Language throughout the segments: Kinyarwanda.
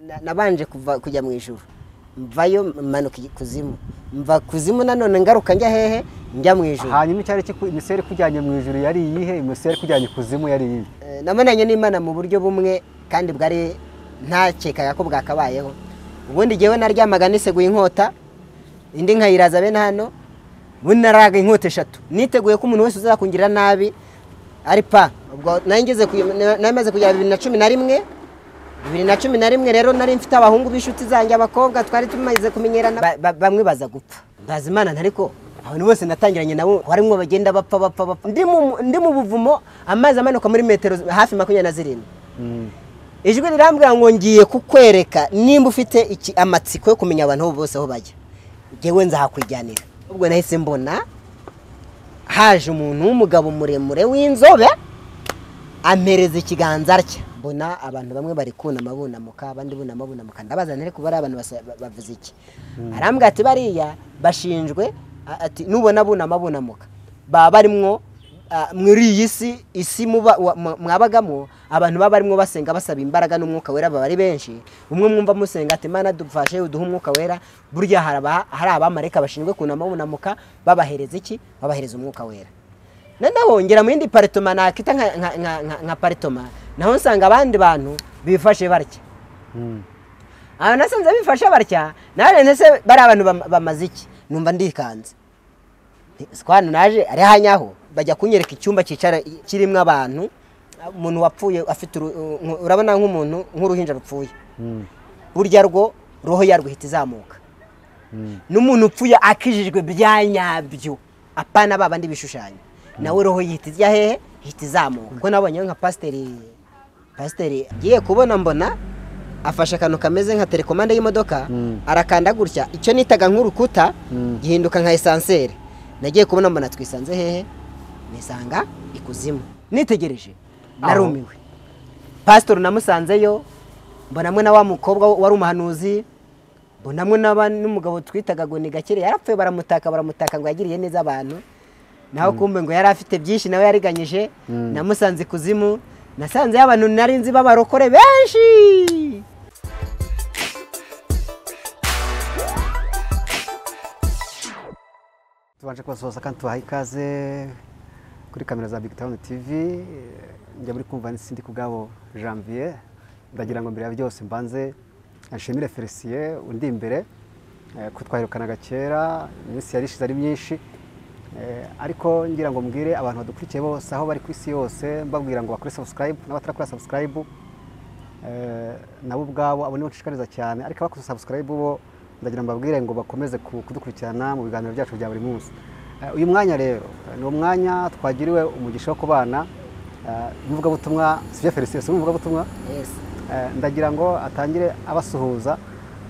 Na- nabanje kuva kujya mu ijuru mvayo manuka kuzimu mva kuzimu nanone ngaruka njya hehe njya mu ijuru hanyuma icyari kiku- imiseri ikujyanye mu ijuru yari iyihe imiseri ikujyanye ikuzimu yari iyihe Eh, namunanye n'imana mu buryo bumwe kandi bwari ntakekaga ko bwakabayeho ubundi jyewe naryamaga niseguye inkota indi nkayiraza bene hano ubundi naraga inkota eshatu niteguye ko umuntu wese uzakungirira nabi ari pa ubwo nari ngeze ku- na- nari maze kujya bibiri na cumi na rimwe bibiri na cumi na rimwe rero nari mfite abahungu b'inshuti zanjye abakobwa twari tumaze kumenyerana Ba- ba- bamwe baza gupfa ndazi imana ariko abantu bose natangiranye nabo harimo bagenda bapfa bapfa bapfa ndi mu- ndi mu buvumo amazi amanuka muri metero hafi makumyabiri na zirindwi ijwi rirambwira ngo ngiye kukwereka nimba ufite iki- amatsiko yo kumenya abantu bose aho bajya ngewe nzahakwijyanira ubwo nahise mbona haje umuntu w'umugabo muremure w'inzobe ampereza ikiganza rye mbona abantu bamwe bari kunama bunamuka abandi bunama bunamuka ndabaza ntari kuba ari abantu basa- ba- bavuze iki arambwira ati bariya bashinjwe a- ati nubona bunama bunamuka baba barimwo a, muri iyi si isi muba- wa- mwa- mwabagamo abantu baba barimo basenga basaba imbaraga n'umwuka wera baba ari benshi umwe mwumva musenga ati mana dufashe uduhe umwuka wera burya hari aba- hari abamarika bashinzwe kunama bunamuka babahereza iki babahereza umwuka wera noneho ngera mu yindi paritoma nakita nka- nka- nka- nka- nka paritoma naho nsanga abandi bantu bifashe batya abantu nasanze bifashe batya nawe ndetse bariya bantu bam- bamaze iki numva ndikanze sikwana naje ari hanyaho bajya kunyereka icyumba cyicara kirimo abantu umuntu wapfuye afite uru- nku- urabona nk'umuntu nk'uruhinja rupfuye burya rwo roho yarwo ihita izamuka n'umuntu upfuye akijijwe bya nyabyo apana ba bandi bishushanyo nawe roho yihita ijya hehe ihita izamuka kuko nabonye nka pasiteri pasiteri ngiye kubona mbona afashe akantu kameze nka telekomande y'imodoka arakanda gutya icyo nitaga nk'urukuta gihinduka nka esanseri nagiye kubona mbona twisanze hehe nisanga ikuzimu nitegereje narumiwe pasitori namusanzeyo mbonamwe na wa mukobwa wari umuhanuzi mbonamwe n'aba- n'umugabo twitaga ngo ni gakire yarapfuye baramutaka baramutaka ngo yagiriye neza abantu naho kumbe ngo yari afite byinshi nawe yariganyije namusanze ikuzimu nasanze abantu nari nzi b'abarokore benshi tubanje kubasuhuza kandi tubaha ikaze kuri kamera za bigi tawuni tivi njya muri kumva n'isindi ku bwabo janvier ndagira ngo mbere ya byose mbanze nshimire felicien undi imbere eh, ko twaherukanaga kera iminsi yarishize ari myinshi Eh, ariko ngira ngo mbwire abantu badukurikiye bose aho bari ku isi yose mbabwira ngo bakore subscribe n'abatarakora subscribe Eh, nabo ubwabo abo nibo nshishikariza cyane ariko abakoze sabusikarayibu bo ndagira ngo mbabwire ngo bakomeze ku- kudukurikirana mu biganiro byacu bya buri munsi Eh, uyu mwanya rero eh, ni umwanya twagiriwe umugisha wo kubana eh, umuvugabutumwa sivye felicien si umuvugabutumwa Eh, ndagira ngo atangire abasuhuza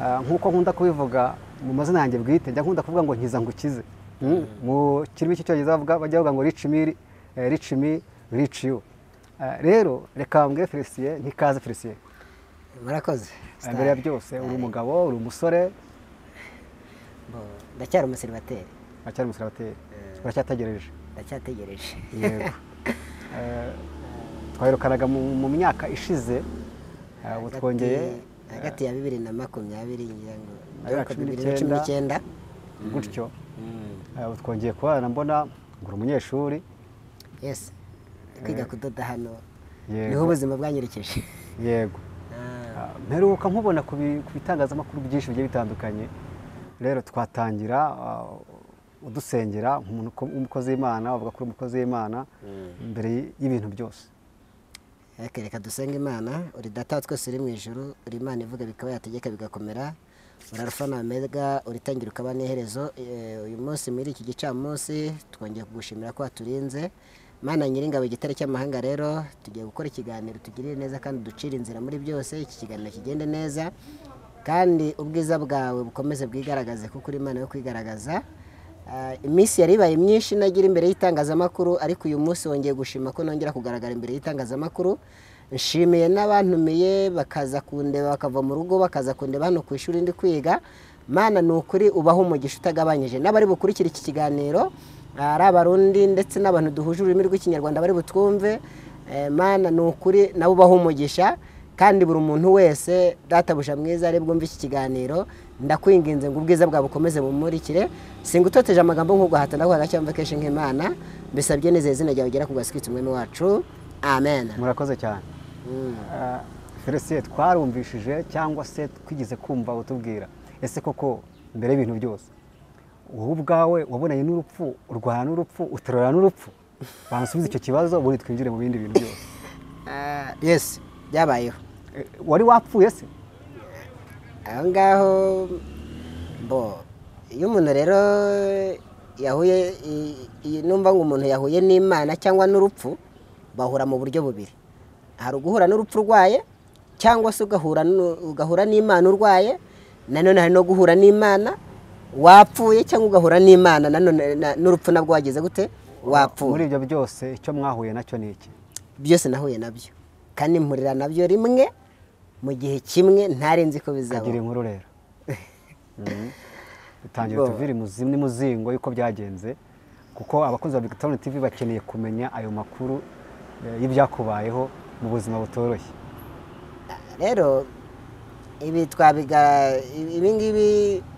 Eh, nk'uko nkunda kubivuga mu mazina yanjye bwite njya nkunda kuvuga ngo nkiza ngukize Mm, mu kirimi cy'icyongereza bavuga- bajya bavuga ngo rici miri rici mi rici yu Eh, rero reka mbwire felicien ntikaze felicien murakoze Eh, mbere ya byose uri umugabo uri umusore Bo- ndacyari umuseribateri uracyari umusiribateri uracyategereje ndacyategereje yego Eh, twaherukanaga mu mu myaka ishize eh, ubu Hagati- twongeye hagati ya bibiri na makumyabiri ngira ngo Na bibiri na cumi bibiri na cumi n'icyenda gutyo Mm. Eh, ubu twongeye kubana mbona ngo uri umunyeshuri yes kwiga kudoda hano Yego. niho ubuzima bwanyerekeje yego Ah, Ah, mperuka nkubona ku bi- ku bitangazamakuru byinshi bigiye bitandukanye rero twatangira ah, udusengera nk'umuntu uko- w'umukozi w'imana wavuga kuri umukozi w'imana mbere y- y'ibintu byose ariko reka dusenge imana uri data wa twese uri mu ijuru uri imana ivuga bikaba yategeka bigakomera urarufa na omega uritangira ukaba n'iherezo Eh, uyu munsi muri iki gicamunsi twongeye kugushimira ko waturinze mana nyiringabo igitare cy'amahanga rero tugiye gukora ikiganiro tugirire neza kandi ducire inzira muri byose iki kiganiro kigende neza kandi ubwiza bwawe bukomeze bwigaragaze kuko uri imana yo kwigaragaza Ah, iminsi yari ibaye myinshi nagira imbere y'itangazamakuru ariko uyu munsi wongeye gushima ko nongera kugaragara imbere y'itangazamakuru nshimiye n'abantumiye bakaza kundeba bakava mu rugo bakaza kundeba hano ku ishuri ndi kwiga mana ni ukuri ubaho umugisha utagabanyije n'abari bukurikira iki kiganiro ari abarundi ndetse n'abantu duhuje ururimi rw'ikinyarwanda bari butwumve Eh, mana ni ukuri nabo ubaho umugisha kandi buri muntu wese databuja mwiza ari bwumve iki kiganiro ndakwinginze ngo ubwiza bwawe bukomeze bumurikire singutoteje amagambo nk'ubwo hatana kwa gacyamva kenshi nk'imana mbisabye neza izina ryawe ugera ku gasikitsi umwami wacu amen murakoze cyane Ah, felisiye twarumvishije cyangwa se twigeze kumva utubwira ese koko mbere y'ibintu byose wowe ubwawe wabonanye n'urupfu urwana n'urupfu uterura n'urupfu bansubiza icyo kibazo ubundi twinjire mu bindi bintu byose Ah, yes byabayeho Eh, wari wapfuye se aho ngaho bo iyo umuntu rero yahuye i- i- numva ngo umuntu yahuye n'imana cyangwa n'urupfu bahura mu buryo bubiri hari uguhura n'urupfu urwaye cyangwa se ugahura n'u- ugahura n'imana urwaye nanone hari no guhura n'imana wapfuye cyangwa ugahura n'imana nanone na- n'urupfu nabwo wagize gute muri wapfuye ibyo byose icyo mwahuye nacyo ni iki byose nahuye nabyo kandi mpurira nabyo rimwe mu gihe kimwe ntarenze ko kagira bizaba inkuru rero Mhm. dutangira Bo. tuvire imuzi- n'imuzingo y'uko byagenze kuko abakunzi ba victoria tv bakeneye kumenya ayo makuru eh, y'ibyakubayeho mu buzima butoroshye rero ibi twabiga ibi- ibi ngibi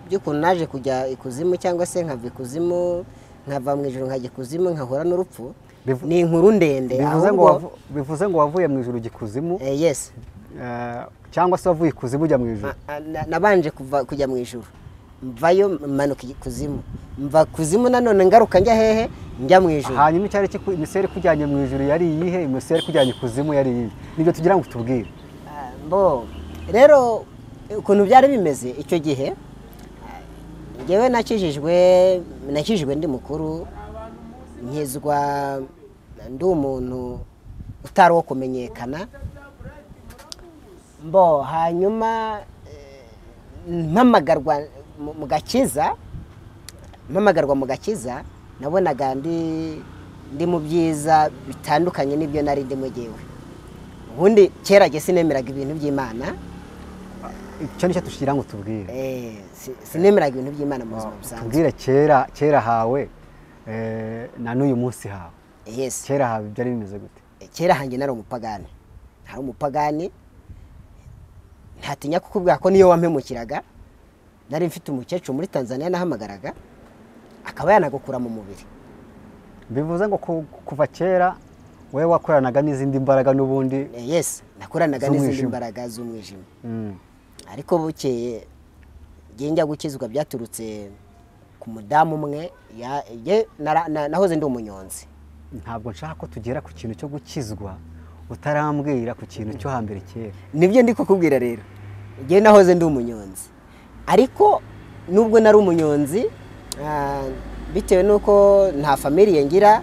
by'ukuntu naje kujya ikuzimu cyangwa se nkava ikuzimu nkava mu ijoro nkajya ikuzimu nkahura n'urupfu Bivu- ni inkuru ndende bivuze ngo ahubwo wavu- bivuze ngo wavuye mu ijuru ujya ikuzimu Eh, yes eh, cyangwa se wavuye ikuzimu ujya mu ijuru Ma- a- na- nabanje kuva kujya mu ijoro mvayo manuka ikuzimu mva kuzimu nanone ngaruka njya hehe njya mu ijoro hanyuma icyari kiku- imiseri ikujyanye mu ijuru yari iyihe imiseri ikujyanye ikuzimu yari iyihe nibyo tugira ngo tubwire Ah, bo rero ukuntu byari bimeze icyo gihe ah, njyewe nakijijwe nakijijwe ndi mukuru nkizwa ndi umuntu utari uwo kumenyekana bo hanyuma eh, mpamagarwa mu- mu gakiza mpamagarwa mu gakiza nabonaga ndi ndi mu byiza bitandukanye n'ibyo nari ndimo jyewe ubundi kera jye sinemeraga ibintu by'imana icyo nicyo tugira ngo tubwire Eh, si- sinemeraga ibintu by'imana mu buzima busanzwe tubwire kera kera hawe eh, na n'uyu munsi hawe yes kera hawe byari bimeze gute kera hanjye nari umupagani nari umupagani ntatinya kukubwira ko niyo wampemukiraga nari mfite umukecuru muri tanzania nahamagaraga akaba yanagukura mu mubiri bivuze ngo ku- kuva kera wowe wakoranaga n'izindi mbaraga n'ubundi Eh, yes nakoranaga n'izindi Z'umwijima. mbaraga z'umwijima Mm. ariko bukeye njye njya gukizwa byaturutse ku mudamu umwe ya- jye nara- na- nahoze ndi umunyonzi ntabwo nshaka ko tugera ku kintu cyo gukizwa utarambwira ku kintu cyo hambere kera nibyo ndi kukubwira rero njyewe nahoze ndi umunyonzi ariko nubwo nari umunyonzi ah, bitewe n'uko nta famiriye ngira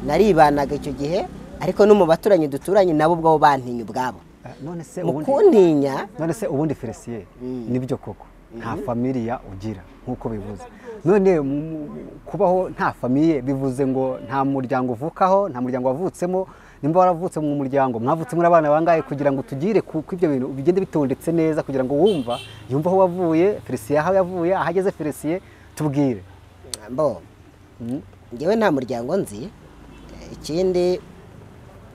naribanaga icyo gihe ariko no mu baturanyi duturanye nabo ubwabo bantinya ubwabo Eh, none se mu ubundi kuntinya none se ubundi felisiye Mm. nibyo koko nta familiya ugira nk'uko bivuze none mu- mu- kubaho nta famiye bivuze ngo nta muryango uvukaho nta muryango wavutsemo nimba waravutse mu muryango mwavutse muri abana bangahe kugira ngo tugire ku ku ibyo bintu bigende bitondetse neza kugira ngo wumva yumve aho wavuye felisiye aho yavuye aho ageze felisiye tubwire mbo Mm. njyewe nta muryango nzi Eh, ikindi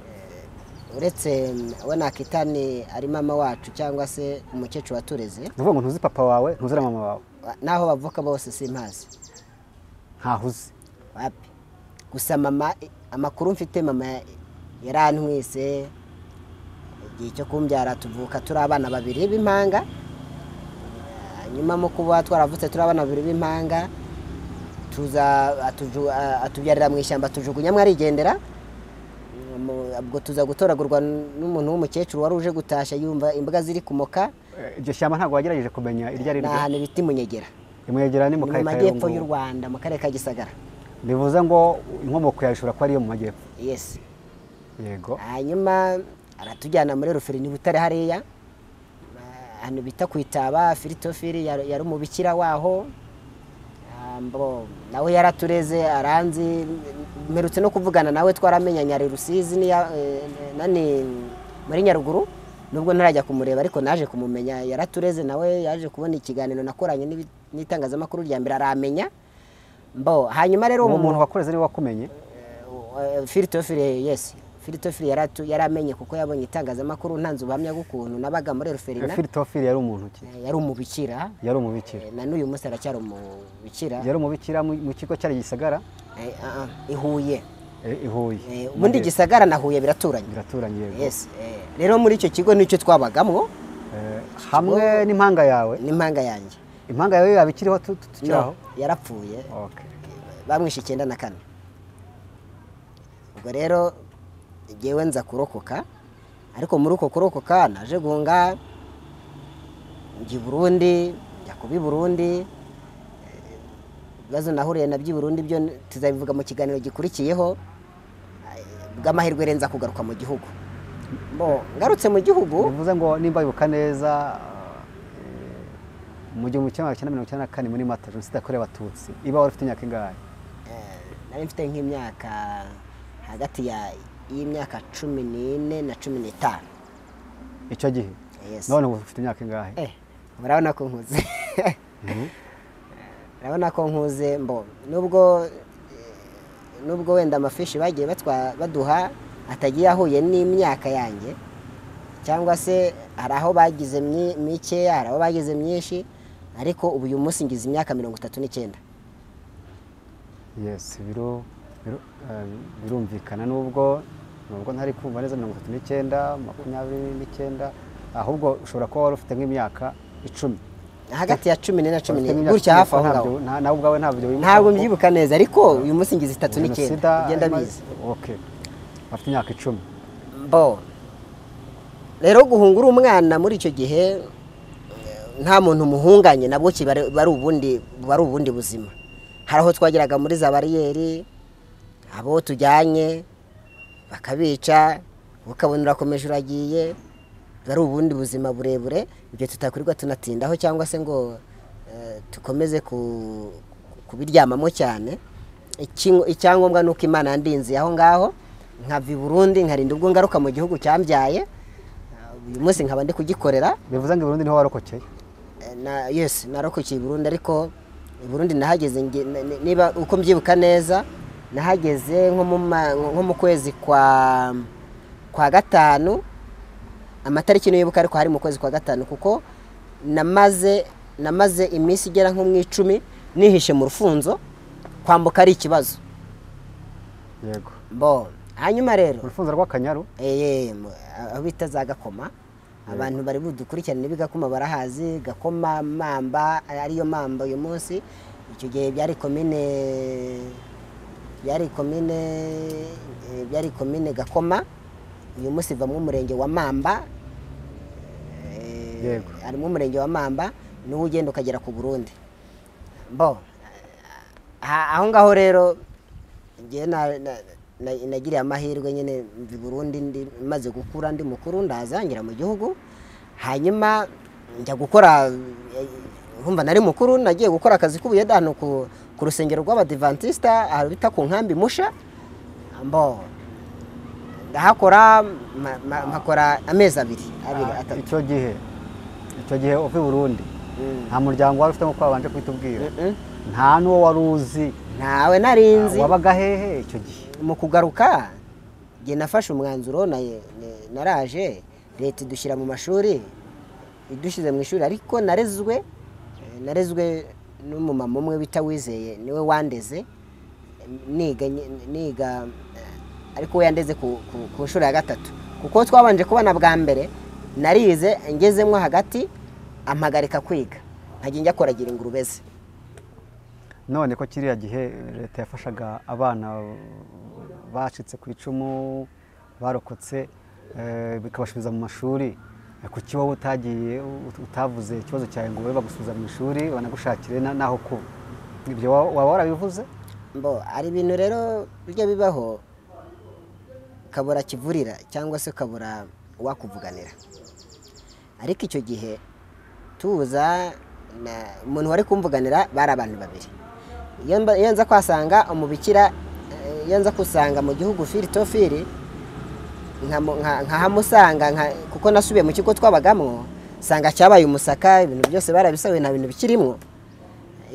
eh, uretse we nakita ni ari mama wacu cyangwa se umukecuru watureze ni ukuvuga ngo ntuzi papa wawe ntuzi na mama wawe n'aho bavuka bose simpazi ntaho uzi wapi gusa mama amakuru mfite mama yarantwise igihe cyo kumbyara tuvuka turi abana babiri b'impanga hanyuma mu kuba twaravutse turi abana babiri b'impanga tuza atuju- a- atubyarira mu ishyamba tujugunyamo arigendera Mu- ubwo tuza gutoragurwa n'umuntu w'umukecuru wari uje gutashya yumva imbwa ziri kumoka Eh, iryo shyamba ntabwo wagerageje kumenya iryo ari ni ryo ahantu bita imunyegera imwegera ni mu ni mu karere ka majyepfo y'u Rubungo. rwanda mu karere ka gisagara bivuze ngo inkomoko yawe ishobora kuba ariyo mu majyepfo yesi yego hanyuma aratujyana muri ruferi ni butare hariya Ah, ahantu bita ku itaba firitofiri yari yari umubikira waho Ah, mbo, nawe yaratureze aranzi mperutse no kuvugana nawe twaramenyanye ari rusizi n'iya- eh, nani muri nyaruguru nubwo ntarajya kumureba ariko naje kumumenya yaratureze nawe yaje kubona ikiganiro nakoranye n'ibi- n'itangazamakuru rya mbere aramenya mbo hanyuma rero uwo uwo muntu muntu wakureze niwe wakumenye firitofiri yesi firitofiri yari amenye kuko yabonye itangazamakuru ntanze ubuhamya bw'ukuntu nabaga muri ruferina firitofiri yari umuntu ki yari umubikira yari umubikira Eh, na n'uyu munsi aracyari umubikira yari umubikira mu mu kigo cyari gisagara Eh, ah, ah, i Huye i Huye Eh, ubundi gisagara na Huye biraturanye biraturanye yego Yes, eh, rero muri icyo kigo nicyo twabagamwo Eh, hamwe n'impanga yawe n'impanga yanjye impanga yawe yaba ikiriho tu- tu- tukiri aho No, yarapfuye Okay. bamwishe icyenda na kane ubwo rero ngewe nza kurokoka ariko muri uko kurokoka naje guhunga njya i burundi njya kuba i burundi Eh, ibibazo nahuriye na by'i burundi byo tuzabivuga mu kiganiro gikurikiyeho Eh, bw'amahirwe renza kugaruka mu gihugu Bo, ngarutse mu gihugu bivuze ngo nimba bibuka neza eh, mu gihumbi kimwe magana cyenda mirongo icyenda na kane muri mata jenoside yakorewe abatutsi iba wari ufite imyaka ingahe Eh, nari mfite nk'imyaka hagati ya y'imyaka cumi n'ine na cumi n'itanu icyo gihe Yes. none ubu ufite imyaka ingahe Eh, murabona ko nkuze murabona ko nkuze mbo nubwo eh, nubwo wenda amafishi bagiye batwa- baduha atagiye ahuye n'imyaka yanjye cyangwa se hari aho bagize myi- mikeya hari aho bagize myinshi ariko ubu uyu munsi ngize imyaka mirongo itatu n'icyenda yesi biru- biru- eh, birumvikana nubwo nubwo ntari kumva neza mirongo itatu n'icyenda makumyabiri n'icyenda ahubwo ushobora kuba wari ufite nk'imyaka icumi hagati ya cumi n'ine na cumi Ufite n'ine nk'imyaka gutya icumi, hafi aho ngaho ntabyo- nta- nawe ubwawe ntabyo wibuka ntabwo kuko mbyibuka neza ariko uyu munsi ngize itatu jenoside n'icyenda ugenda imaze- biza okay afite imyaka icumi bo rero guhungura umwana muri icyo gihe eh, nta muntu umuhunganye nabwo ki bari bari ubundi bari ubundi buzima hari aho twageraga muri za bariyeri abo tujyanye bakabica ukabona urakomeje uragiye bari ubundi buzima burebure ibyo tutakurirwa tunatindaho cyangwa se ngo eh, dukomeze ku- kubiryamamo cyane Iki- icyangombwa ni uko imana yandinze aho ngaho nkava i burundi nkarinda ubwo ngaruka mu gihugu cyambyaye Eh, uyu munsi nkaba ndi kugikorera bivuze ngo i burundi niho warokokeye na yes narokokeye i burundi ariko i burundi nahageze nge- ni- ni- niba uko mbyibuka neza nahageze nko mu ma- nko mu kwezi kwa kwa gatanu amatariki nibuka ariko hari mu kwezi kwa gatanu kuko namaze namaze iminsi igera nko mu icumi nihishe mu rufunzo kwambuka ari ikibazo yego bo hanyuma rero urufunzo rw'akanyaru Eh, mu- aho bita za gakoma abantu bari budukurikirane b'igakoma barahazi gakoma mamba ariyo mamba uyu munsi icyo gihe byari komine byari komine eh, byari komine gakoma uyu munsi ivamo umurenge wa mamba Eh, Yego. harimo umurenge wa mamba niwo ugenda ukagera ku burundi bo aha- aho ngaho rero njyewe na- na- na- nagiriye amahirwe nyine mva i burundi ndi maze gukura ndi mukuru ndazangira mu gihugu hanyuma njya gukora eh, nkumva nari mukuru nagiye gukora akazi k'ubuyede hano ku, ku rusengero rw'abadivantisita ahantu bita ku nkambi musha mbo ndahakora ma- ma- mpakora amezi abiri abiri Ah, atatu icyo gihe icyo gihe uva i burundi Mm. nta muryango wari ufite nk'uko wabanje kuhitubwira Mm-mm. nta n'uwo wari uzi ntawe narinzi wabaga hehe icyo gihe mu kugaruka njye nafashe umwanzuro na- na- naraje leta idushyira mu mashuri idushyize mu ishuri ariko narezwe eh, narezwe n'umumama umwe bita wizeye niwe wandeze niga niga eh, ariko we yandeze ku, ku, ku nshuro ya gatatu kuko twabanje kubona bwa mbere narize ngezemo hagati ampagarika kwiga nkajya njya koragira ingurube ze none ko kiriya gihe leta yafashaga abana bacitse ku icumu barokotse eh, bikabasubiza mu mashuri Eh, kuki wowe utagiye ut- utavuze ikibazo cyawe ngo babe bagusubiza mu ishuri banagushakire na- n'aho kuba ibyo wa- waba warabivuze mbo hari ibintu rero bijya bibaho ukabura kivurira cyangwa se ukabura wakuvuganira ariko icyo gihe tuza na- umuntu wari kumvuganira bari abantu babiri iyo mba- iyo nza kwasanga umubikira eh, iyo nza kusanga mu gihugu firi to firi nkamu- nka- nkahamusanga nka- kuko nasubiye mu kigo twabagamwo sanga cyabaye umusaka ibintu byose barabisabuye nta bintu bikirimo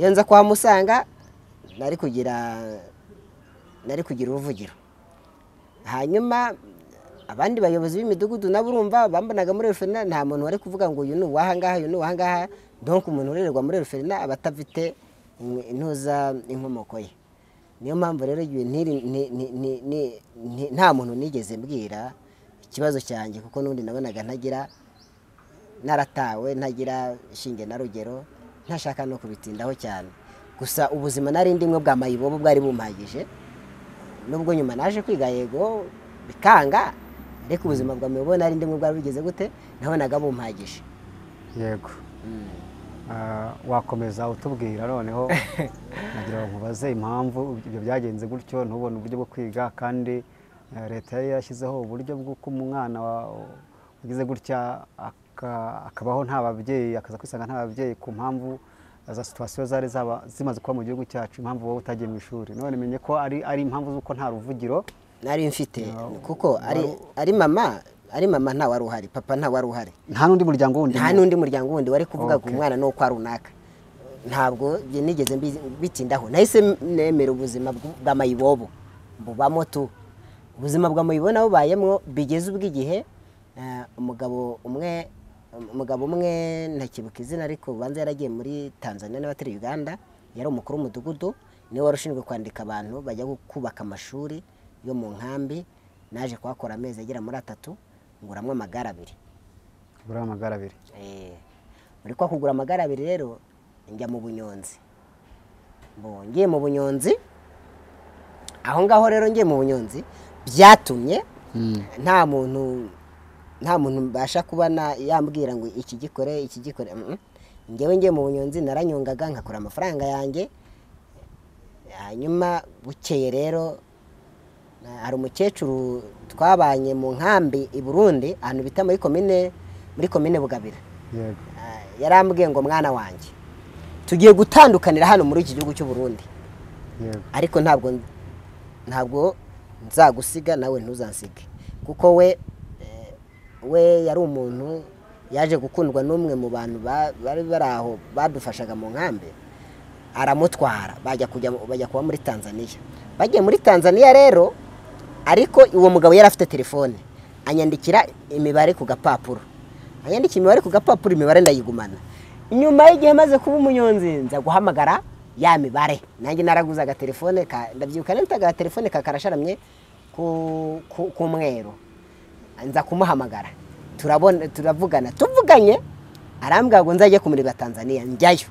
iyo nza kuhamusanga nari kugira nari kugira uruvugiro hanyuma abandi bayobozi b'imidugudu nabo urumva bambonaga muri referina nta muntu wari kuvuga ngo uyu ni uwahangaha uyu ni uwahangaha donk umuntu urererwa muri referina aba atafite in- intuza inkomoko ye niyo mpamvu rero igihe ntiri- ni- ni- ni- ni- ni- nta muntu nigeze mbwira ikibazo cyanjye kuko n'ubundi nabonaga ntagira naratawe ntagira shinge na rugero ntashaka no kubitindaho cyane gusa ubuzima nari ndimwe bwa mayibobo bwari bumpagije nubwo nyuma naje kwiga yego bikanga ariko ubuzima bwa miyobo nari ndimwe bwari bugeze gute nabonaga bumpagije yego Ah, wakomeza utubwira noneho nagira ngo nkubaze impamvu ibyo byagenze gutyo ntubone uburyo bwo kwiga kandi eh, leta yari yashyizeho uburyo bw'uko umwana wa- wagize gutya aka- akabaho nta babyeyi akaza kwisanga nta babyeyi ku mpamvu za situwasiyo zari zaba zimaze kuba mu gihugu cyacu impamvu wowe utagiye mu ishuri none menye ko ari ari impamvu z'uko nta ruvugiro nari mfite No, kuko ari wari- ari mama ari mama nta wari uhari papa nta wari uhari nta n'undi muryango wundi nta n'undi muryango wundi wari kuvuga ku Okay. mwana ni ukwa runaka ntabwo njye nigeze mbi- bitindaho nahise nemera ubuzima bw- bwa mayibobo mbubamo tu ubuzima bwa mayibobo nabo bayemwo bigeze ubw'igihe eh, umugabo umwe umugabo umwe ntakibuka izina ariko ubanza yaragiye muri tanzania n'abatari uganda yari umukuru w'umudugudu niwe wari ushinzwe kwandika abantu bajya gu- kubaka amashuri yo mu nkambi naje kuhakora amezi agera muri atatu nguramwo amagare abiri buriya amagara abiri Eh, muri kwa kugura amagare abiri rero njya mu bunyonzi Bo, ngiye mu bunyonzi aho ngaho rero ngiye mu bunyonzi byatumye nta muntu nta muntu mbasha kubona yambwira ngo iki gikore iki gikore mm. ngewe ngiye mu bunyonzi naranyongaga nkakora amafaranga yanjye hanyuma bukeye rero na- hari umukecuru twabanye mu nkambi i burundi ahantu bita muri komine muri komine bugabira yego Ah, yarambwiye ngo mwana wanjye tugiye gutandukanira hano muri iki gihugu cy'u Burundi yego ariko ntabwo ntabwo nzagusiga nawe ntuzansige kuko we eh, we yari umuntu yaje gukundwa n'umwe mu bantu ba- bari bari aho badufashaga mu nkambi aramutwara bajya kujya mu- bajya kuba muri tanzaniya bagiye muri tanzaniya rero ariko uwo mugabo yari afite telefone anyandikira imibare ku gapapuro anyandikira imibare ku gapapuro imibare ndayigumana nyuma y'igihe maze kuba umunyonzi nza guhamagara ya mibare nanjye naraguze agatelefone ka- ndabyibuka nari mfite agatelefone ka karasharamye ku- ku- k'umweru nza kumuhamagara turabona turavugana tuvuganye arambwira ngo nzajye kumurika tanzania njyayo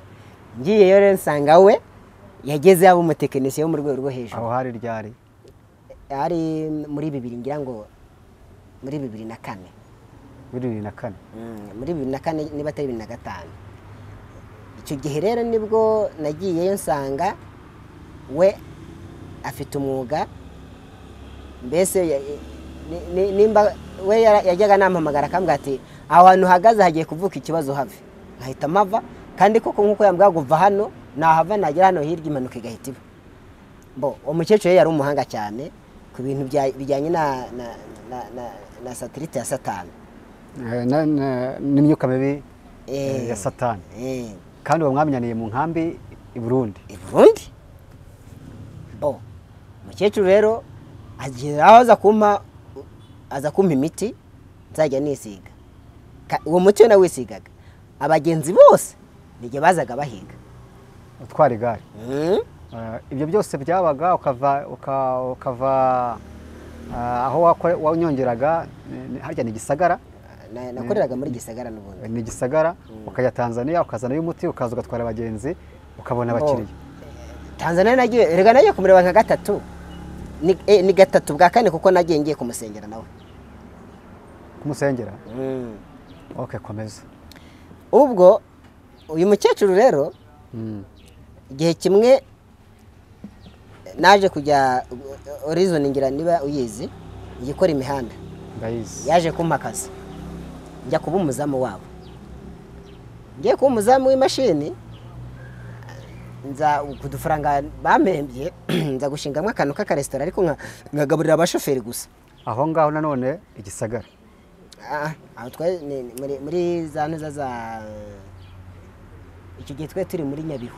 ngiyeyo rero nsanga we yageze yaba umutekinisiye wo mu rwego rwo hejuru aho hari ryari ari muri bibiri ngira ngo muri bibiri na kane muri bibiri na kane Mm, muri bibiri na kane niba atari bibiri na gatanu icyo gihe rero nibwo nagiyeyo nsanga we afite umwuga mbese ya- ni- ni- nimba we yara- yajyaga nampamagara akambwira ati aho hantu uhagaze hagiye kuvuka ikibazo have nkahita mava kandi koko nk'uko yambwira ngo va hano nahava nagera hano hirya impanuka igahita iba bo umukecuru yari umuhanga cyane ku bintu bya- bijyanye na na- na- na- na satelite ya satani Eh, na- na- n'imyuka mibi Eh. eh, ya satani Eh, kandi uwo mwamenyaniye mu nkambi i burundi i burundi bo umukecuru rero agira aho aza kumpa aza kumpa imiti nzajya nisiga Ka- uwo muti we nawisigaga abagenzi bose nijye bazaga bahiga utwara igare Mm, Eh, ibyo byose byabaga ukava uka- ukava ah, aho wakore- wanyongeraga ni- ni- harya ni gisagara na- nakoreraga muri gisagara n'ubundi ni gisagara ukajya tanzania ukazanayo umuti ukaza ugatwara abagenzi ukabona Bo. abakiriya tanzaniya nagiye rega nagiye kumureba nka gatatu ni, eh, ni gatatu bwa kane kuko nagiye ngiye kumusengera nawe kumusengera Mm. ok komeza ubwo uyu mukecuru rero Mm. igihe kimwe naje kujya horizon ngira niba uyizi igikora imihanda ndayizi yaje kumpa akazi njya kuba umuzamu wabo ngiye kuba umuzamu w'imashini nza ku dufaranga bampembye nza gushingamo akantu k'akaresitora ariko nka- nkagaburira abashoferi gusa aho ngaho nanone igisagara Ah, aho twari ni- ni muri- muri za ntuza za icyo gihe twari turi muri nyabihu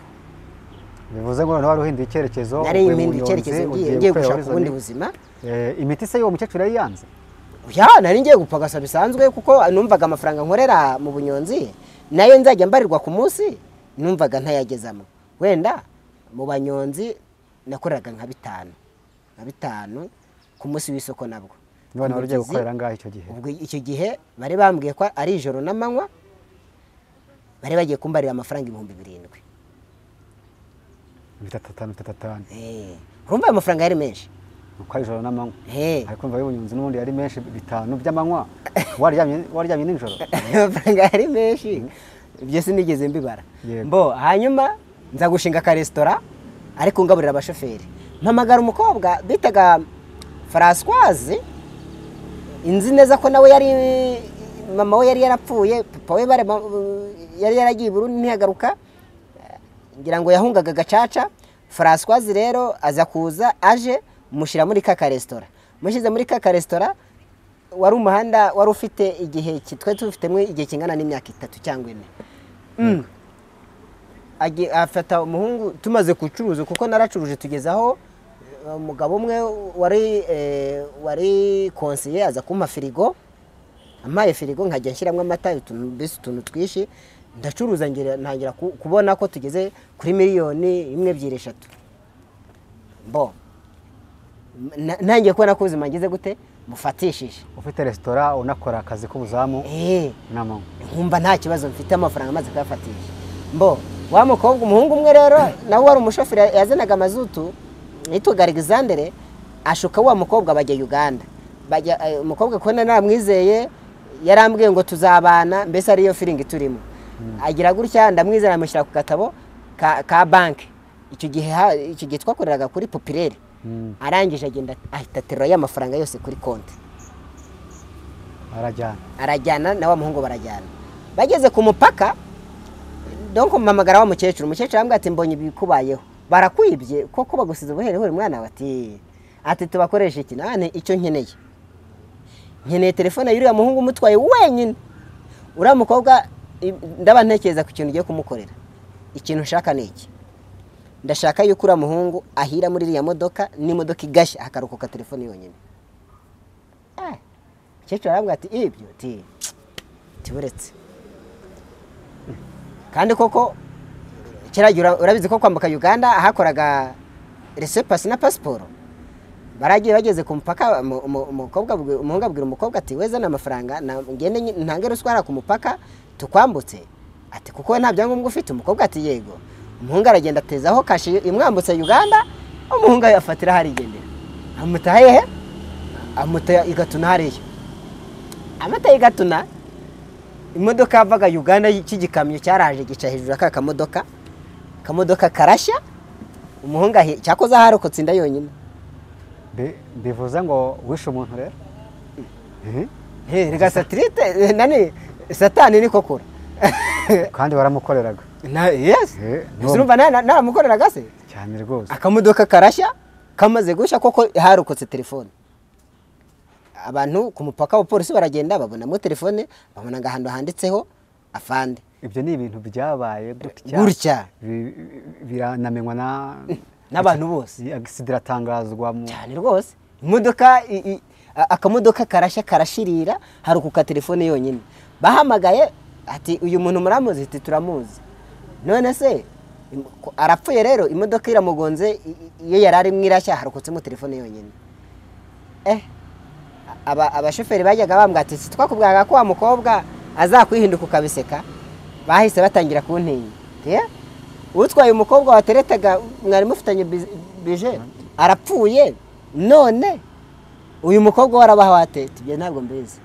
bivuze ngo noneho wari uhinduye icyerekezo nari uvuye mu impinda Nyonzi, icyerekezo ngiye ugiye ngiye gukorera gushaka Horizon. ubundi buzima Eh, imiti se y'uwo mukecuru yari yanze ya nari ngiye gupfa gasa bisanzwe kuko numvaga amafaranga nkorera mu bunyonzi nayo nzajya mbarirwa ku munsi numvaga ntayagezamo wenda mu banyonzi nakoreraga nka bitanu nka bitanu ku munsi w'isoko nabwo none wari ugiye Umugezi, gukorera angahe icyo gihe ubwo icyo gihe bari bambwiye ko ari ijoro n'amanywa bari bagiye kumbarira amafaranga ibihumbi birindwi bitatu atanu bitatu atanu Eh, urumva ayo mafaranga yari menshi uko ari ijoro n'amanywa Eh, ariko mva y'ubunyonzi n'ubundi yari menshi bitanu by'amanywa waryamye waryamye nijoro amafaranga yari menshi ibyo sinigeze mbibara Yego. mbo hanyuma nza gushinga akaresitora ariko ngaburira abashoferi mpamagara umukobwa bitaga francoise inzi neza ko nawe yari mama we yari yarapfuye papa we bare- yari yaragiye i burundi ntiyagaruka ngira ngo yahungaga gacaca francoise rero aza kuza aje mushyira muri ka karesitora mushyize muri ka karesitora wari umuhanda wari ufite igihe ki- twari tubifitemo igihe kingana n'imyaka itatu cyangwa ine Mm. Agi- afata umuhungu tumaze gucuruza kuko naracuruje tugeze aho eh, umugabo umwe wari eh, wari konsiye aza kumpa firigo ampaye firigo nkajya nshyiramo amata utuntu mbese utuntu twinshi ndacuruza ngira- ntangira ku- kubona ko tugeze kuri miliyoni imwe ebyiri eshatu bo Na- ntangiye kubona ko ubuzima ngeze gute bufatishije ufite resitora unakora akazi k'ubuzamu Eh, n'amanywa nkumva nta kibazo mfite amafaranga amaze kuyafatisha mbo wa mukobwa umuhungu umwe rero nawe wari umushoferi yazanaga amazutu yitwaga alexandre ashuka wa mukobwa bajya uganda bajya eh, umukobwa kubona namwizeye yarambwiye ngo tuzabana mbese ariyo firingi turimo agira gutya ndamwizera amushyira ku gatabo ka, ka banki icyo gihe ha- icyo gihe twakoreraga kuri popireri Mm. arangije agenda ahita aterura y'amafaranga yose kuri konti arajyana arajyana na wa muhungu barajyana bageze ku mupaka donko mpamagara wa mukecuru umukecuru arambwira ati mbonye ibikubayeho barakwibye koko bagusize ubuherehere mwana wawe ati ati tubakoresha iki nane icyo nkeneye nkeneye telefone y'uriya muhungu umutwaye wenyine uriya mukobwa i- ndaba ntekereza ku kintu ugiye kumukorera ikintu nshaka ni iki ndashaka yuko uriya muhungu ahira muri iriya modoka n'imodoka igashya hakarokoka telefone yonyine Ah, umukecuru arambwira ati ibyo ti tiburetse kandi koko kera gihe ura- urabizi ko kwambuka uganda ahakoraga resepasi na pasiporo baragiye bageze ku mupaka umu- umu- umukobwa abwi- umuhungu abwira umukobwa ati weza ni amafaranga na- ngende nyi- ntange ruswa hariya ku mupaka tukwambutse ati kuko nta byangombwa ufite umukobwa ati yego umuhungu aragenda atezaho kashi imwambutse uganda umuhungu ayafatira harigendera amuta hehe amuta igatuna hariya amata y'igatuna imodoka yavaga uganda cy'igikamyo cyaraje gica hejuru y'aka kamodoka akamodoka karashya umuhungu ahi- cyakoze aharokotse inda yonyine Bi- bivuze ngo wishe umuntu rero Mhm. He, rega satirite eh, nani satani niko kura kandi waramukoreraga Na- yes Eh, no. urumva na- na- naramukoreraga se cyane rwose akamodoka karashya kamaze gushya koko harokotse telefone abantu ku mupaka abapolisi baragenda babonamo telefone babona ahantu handitseho afande ibyo ni ibintu byabaye gutya Gutya. Bi- biranamenywa na N'abantu bose. agisida iratangazwa mu cyane rwose imodoka i- i- a- akamodoka karashya karashirira harukuka telefone yonyine bahamagaye ati uyu muntu muramuzi ati turamuzi none se im- ko- arapfuye rero imodoka iramugonze i- i- iyo yari arimo irashya harukutsemo telefone yonyine eh aba- abashoferi bajyaga bambwira ati si twakubwiraga ko wa mukobwa azakwihinduka ukabiseka bahise batangira kuntinya Eh, utwaye umukobwa wateretaga mwari mufitanye biz- bije arapfuye none uyu mukobwa warabaha wate tibye ntabwo mbizi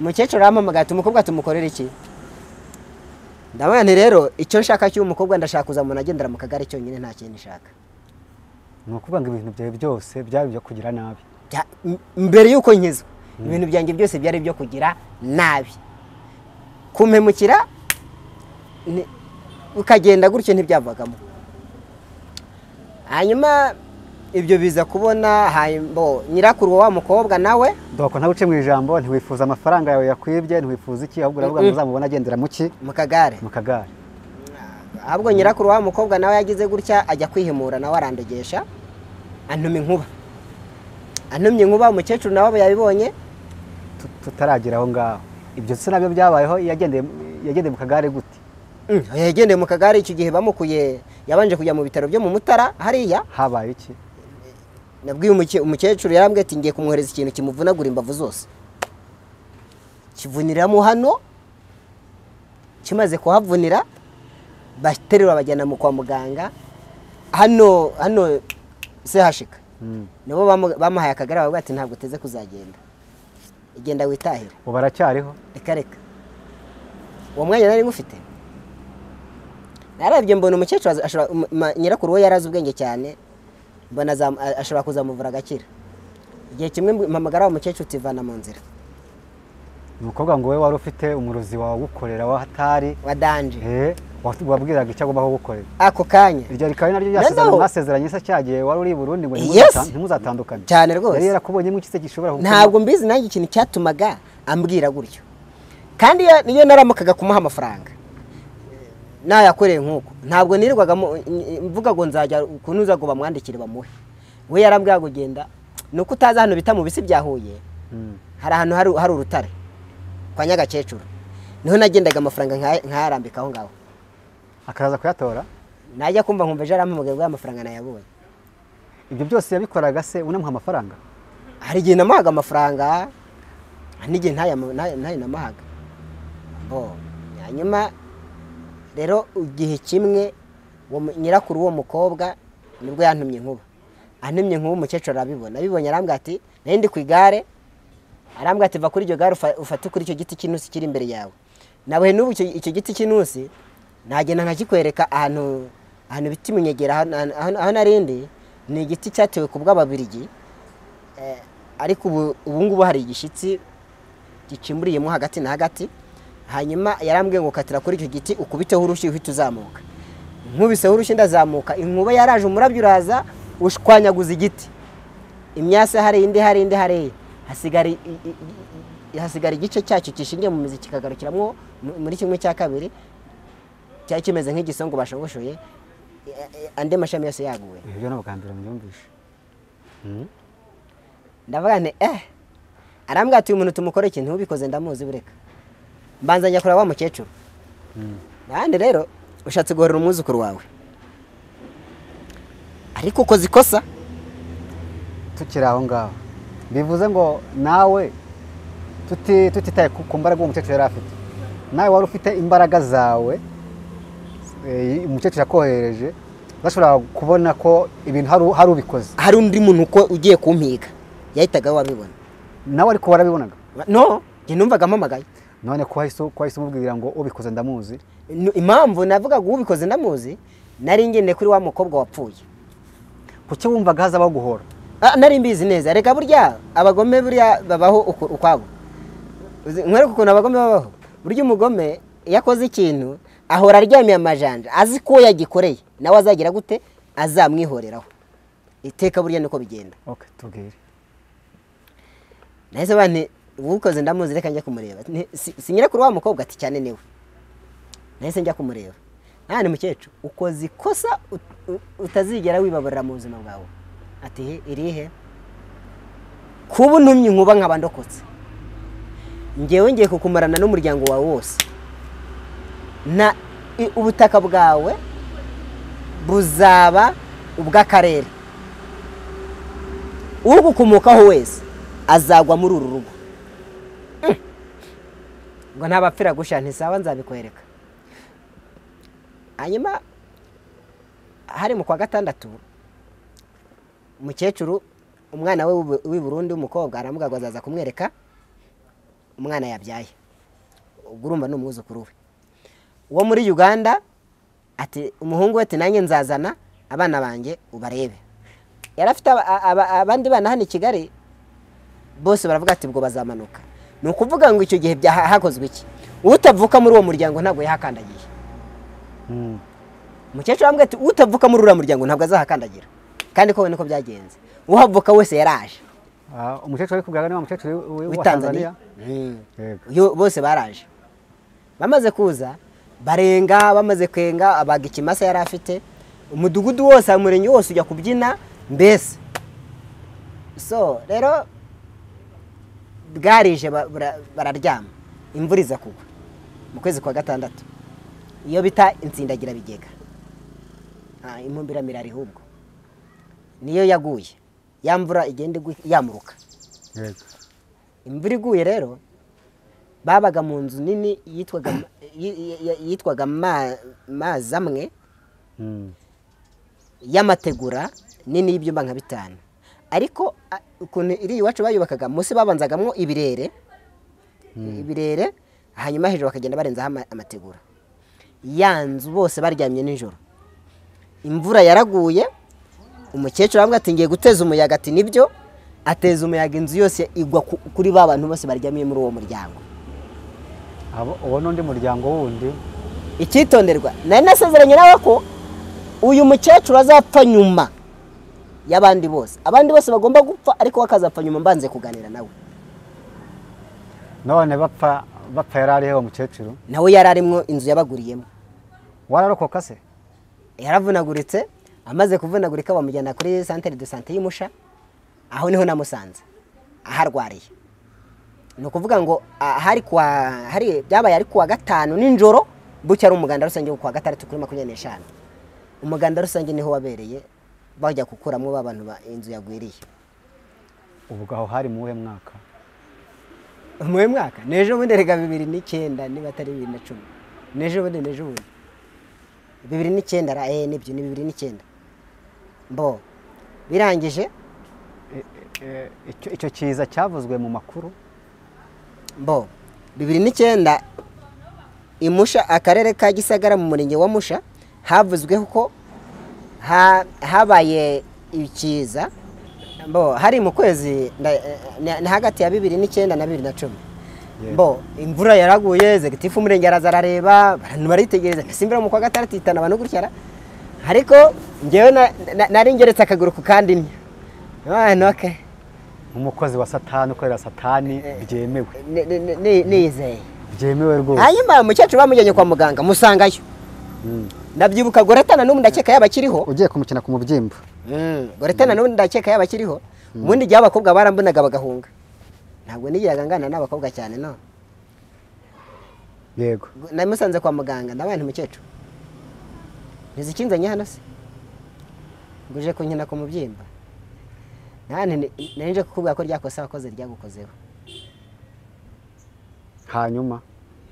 umukecuru arampamagaye ati umukobwa tumukorere iki ndabona nti rero icyo nshaka cy'uwo mukobwa ndashaka kuza umuntu agendera mu kagare cyonyine nta kindi nshaka ni ukuvuga ngo ibintu byawe byose byaba ibyo kugira nabi Bya- m- mbere y'uko nkizwa ibintu byanjye byose byari ibyo kugira nabi kumpemukira ni- ukagenda gutyo ntibyavagamo hanyuma ibyo biza kubona hayimbo nyirakuru wa wa mukobwa nawe doko ntawe uce mu ijambo ntiwifuza amafaranga yawe yakwibye ntiwifuza iki ahubwo uravuga ngo uzamubona agendera mu ki mu kagare mu kagare ahubwo nyirakuru wa mukobwa nawe yagize gutya ajya kwihimura nawe arandogesha antuma inkuba antumye inkuba umukecuru nawe abo yabibonye tutaragera aho ngaho ibyo se nabyo byabayeho yagendeye yagendeye mu kagare gute yagendeye mu kagare icyo gihe bamukuye yabanje kujya mu bitaro byo mu mutara hariya habaye iki nabwiye umuke- umukecuru yarambwiye ati ngiye kumwohereza ikintu kimuvunagura imbavu zose kivuniramo hano kimaze kuhavunira baterura bajyana mu kwa muganga hano hano sehashika Mm. nibo bamu- bamuhaye akagare bavuga ati ntabwo uteze kuzagenda igenda witahira ubu baracyariho reka reka uwo mwanya nari ngufite narabye mbona umukecuru azi- ashobora- um- ma- nyirakuru we yari azi ubwenge cyane mbona azam- a- ashobora kuzamuvura agakira igihe kimwe mbu- mpamagara wa mukecuru utivana mu nzira ni ukuvuga ngo wowe wari ufite umurozi wawe gukorera wahatari wadanje eh wabwiraga icyo agomba kugukorera ako kanya iryo rikaba naryo Nazo. ryasezerano mwasezeranye se cyagiye wari uri i Burundi ngo Yes. ntimuzata- ntimuzatandukane Cyane rwose. yari yarakubonyemo iki se gishobora gukora? ntabwo mbizi nanjye ikintu cyatumaga ambwira gutyo kandi iyo- iyo naramukaga kumuha amafaranga nayakoreye nk'uko ntabwo nirirwaga mu- n- mvuga ngo nzajya kunuza ngo bamwandikire bamuhe we yarambwira ngo genda ni uko utazi hano bita mu bisi bya huye Mm. hari ahantu hari- hari urutare kwa nyagakecuru niho nagendaga amafaranga nkaya- nkayarambika aho ngaho akaza kuyatora najya kumva nkumva ejo arampamagaye bwa amafaranga nayabonye ibyo byose yabikoraga se unamuha amafaranga hari igihe namahaga amafaranga hari n'igihe ntayo ntayo- ntayo namahaga bo hanyuma rero igihe kimwe uwo mu- nyirakuru w'uwo mukobwa nibwo yantumye inkuba antumye inkuba umukecuru arabibona abibonye arambwira ati nari ndi ku igare arambwira ati va kuri iryo gare ufa- ufate kuri icyo giti cy'intusi kiri imbere yawe nabuhe n'ubu icyo icyo giti cy'intusi nagenda nkakikwereka ahantu ahantu bita imunyegera aho- aho aho narindi ni igiti cyatewe ku bw'ababirigi Eh, ariko ubu ubu ngubu hari igishyitsi gicimburiyemo hagati na hagati hanyuma yarambwiye ngo katira kuri icyo giti ukubiteho urushyi uhita uzamuka nkubiseho urushyi ndazamuka inkuba yaraje umurabyo uraza ushwanyaguza igiti imyase hari indi hari indi hari iyi. hasigara i- i- i- i- hasigara igice cyacyo gishingiye mu mizi kikagarukiramo mu- muri kimwe cya kabiri cyari kimeze nk'igisongo bashogoshoye eh, eh, andi mashami yose yaguwe ibyo byo ntabwo bwa mbere mbyumvishe Mm. ndavuga nti eh arambwira ati uyu muntu tumukore ikintu ubikoze ndamuzi bureka mbanza njya kureba wa mukecuru nahandi rero ushatse guhorera umwuzukuru wawe ariko ukoze ikosa tukiri aho ngaho bivuze ngo nawe tuti- tutitaye ku ku mbaraga uwo mukecuru yari afite nawe wari ufite imbaraga zawe eh, umukecuru yakohereje udashobora kubona ko ibintu hari u- hari ubikoze hari undi muntu uko ugiye kumpiga yahitaga wabibona nawe ariko warabibonaga no njye numvaga mpamagaye none ko wahise ko wahise umubwira ngo ubikoze ndamuzi Nu- impamvu navugaga ubikoze ndamuzi nari ngendeye kuri wa mukobwa wapfuye kuki wumvaga hazabaho guhora Ah, nari mbizi neza reka burya abagome burya babaho uku- ukwabo Uzi- nkwereke ukuntu abagome babaho burya umugome iyo akoze ikintu ahora aryamiye amajanja azi ko yagikoreye nawe azagira gute azamwihoreraho iteka burya niko bigenda okay tubwire nahise abantu uwukoze ndamuzi reka njya kumureba Nti- si- si nyirakuru wa mukobwa ati cyane niwe nahise njya kumureba nta mukecuru ukoze ikosa ut- u- utazigera wibabarira mu buzima bwawe ati "He, irihe kuba untumye inkuba nkaba ndokotse ngewe ngiye kukumarana n'umuryango wawe wose na i- ubutaka bwawe buzaba ubw'akarere ugukomokaho wese azagwa muri uru rugo Mm. ngo ntabapfira gusha ntisaba nzabikwereka hanyuma hari mu kwa gatandatu umukecuru umwana we w'u- w'i burundi w'umukobwa aramuga ngo azaza kumwereka umwana yabyaye ubwo urumva ni umwuzukuru we uwo muri uganda ati umuhungu we ati nanjye nzazana abana banjye ubarebe yari afite aba- aba- abandi bana hano i kigali bose baravuga ati ubwo bazamanuka ni ukuvuga ngo icyo gihe byaha- hakozwe iki utavuka muri uwo muryango ntabwo yahakandagiye Mm. umukecuru arambwira ati utavuka muri uriya muryango ntabwo azahakandagira kandi ko niko byagenze uhavuka wese yaraje Ah, umukecuru ari kubwira ni wa mukecuru w- w- wa w'itanzaniya tanzania Mm. Yego. Yo- bose baraje bamaze kuza barenga bamaze kwenga abaga ikimasa yari afite umudugudu wose umurenge wose ujya kubyina mbese so rero bwarije ba- bara- bararyama imvura iza kugwa mu kwezi kwa gatandatu iyo bita insindagira bigega impumbira ari ubwo niyo yaguye ya mvura igenda igwa yamuruka yego imvura iguye rero babaga mu nzu nini yitwaga yi- yi- yitwaga Ma- mazi amwe Mm. y'amategura nini y'ibyumba nka bitanu ariko a- ukuntu iri iwacu bayubakaga munsi babanzagamwo ibirere ibirere hanyuma hejuru bakagenda barenzaho ama- amategura ya nzu bose baryamye nijoro imvura yaraguye umukecuru arambwira ati ngiye guteza umuyaga ati nibyo ateza umuyaga inzu yose igwa ku- kuri ba bantu bose baryamiye muri uwo muryango Abo- uwo n'undi muryango wundi icyitonderwa nari nasezeranye nawe ko uyu mukecuru azapfa nyuma y'abandi bose abandi bose bagomba gupfa ariko we akazapfa nyuma mbanze kuganira nawe none bapfa bapfa yari ariho uwo mukecuru nawe yari arimo inzu yabaguriyemo wararokoka se yaravunaguritse amaze kuvunagurika bamujyana kuri santere de sante y'umusha aho niho namusanze aharwariye ni ukuvuga ngo ah, hari kwa hari byabaye ari kuwa gatanu ninjoro bucya ari umuganda rusange wo kuwa gatandatu kuri makumyabiri n'eshanu umuganda rusange niho wabereye bajya gukuramo ba bantu ba inzu yagwiriye ubwo aho hari mu wuhe mwaka umuhe mwaka n'ejo bundi rega bibiri n'icyenda niba atari bibiri na cumi n'ejo bundi n'ejo bundi bibiri n'icyenda ra eh nibyo ni bibiri n'icyenda mbo birangije E- e- icyo- icyo kiza cyavuzwe mu makuru mbo bibiri n'icyenda imusha akarere ka gisagara mu murenge wa musha havuzweho ko ha- habaye ikiza mbo hari mu kwezi nda- eh, na- na hagati ya bibiri n'icyenda na bibiri na cumi Yego. mbo imvura yaraguye zegitifu umurenge araza arareba abantu baritegereza mbese mu kwa gatandatu ihitana abantu gutya ra. ariko ngewe na- na- nari ngeretse akaguru ku kandi nnyo Ah, noke nk'umukozi wa satani ukorera satani byemewe Ni- ni- ni- ni- niyizeye byemewe rwose hanyuma umukecuru bamujyanye kwa muganga musangayo Mm. nabyibuka goretana n'ubu ndakeka yaba akiriho ugiye kumukina ku mubyimba goretana n'ubu ndakeka yaba akiriho ubundi igihe abakobwa barambonaga bagahunga ntabwo nigiraga ngana n'abakobwa cyane no yego namusanze kwa muganga ndabaye nti umukecuru ntizi ikinzanye hano se ngo uje kunkina ku mubyimba nani nari nje kukubwira ko ryakosa wakoze ryagukozeho hanyuma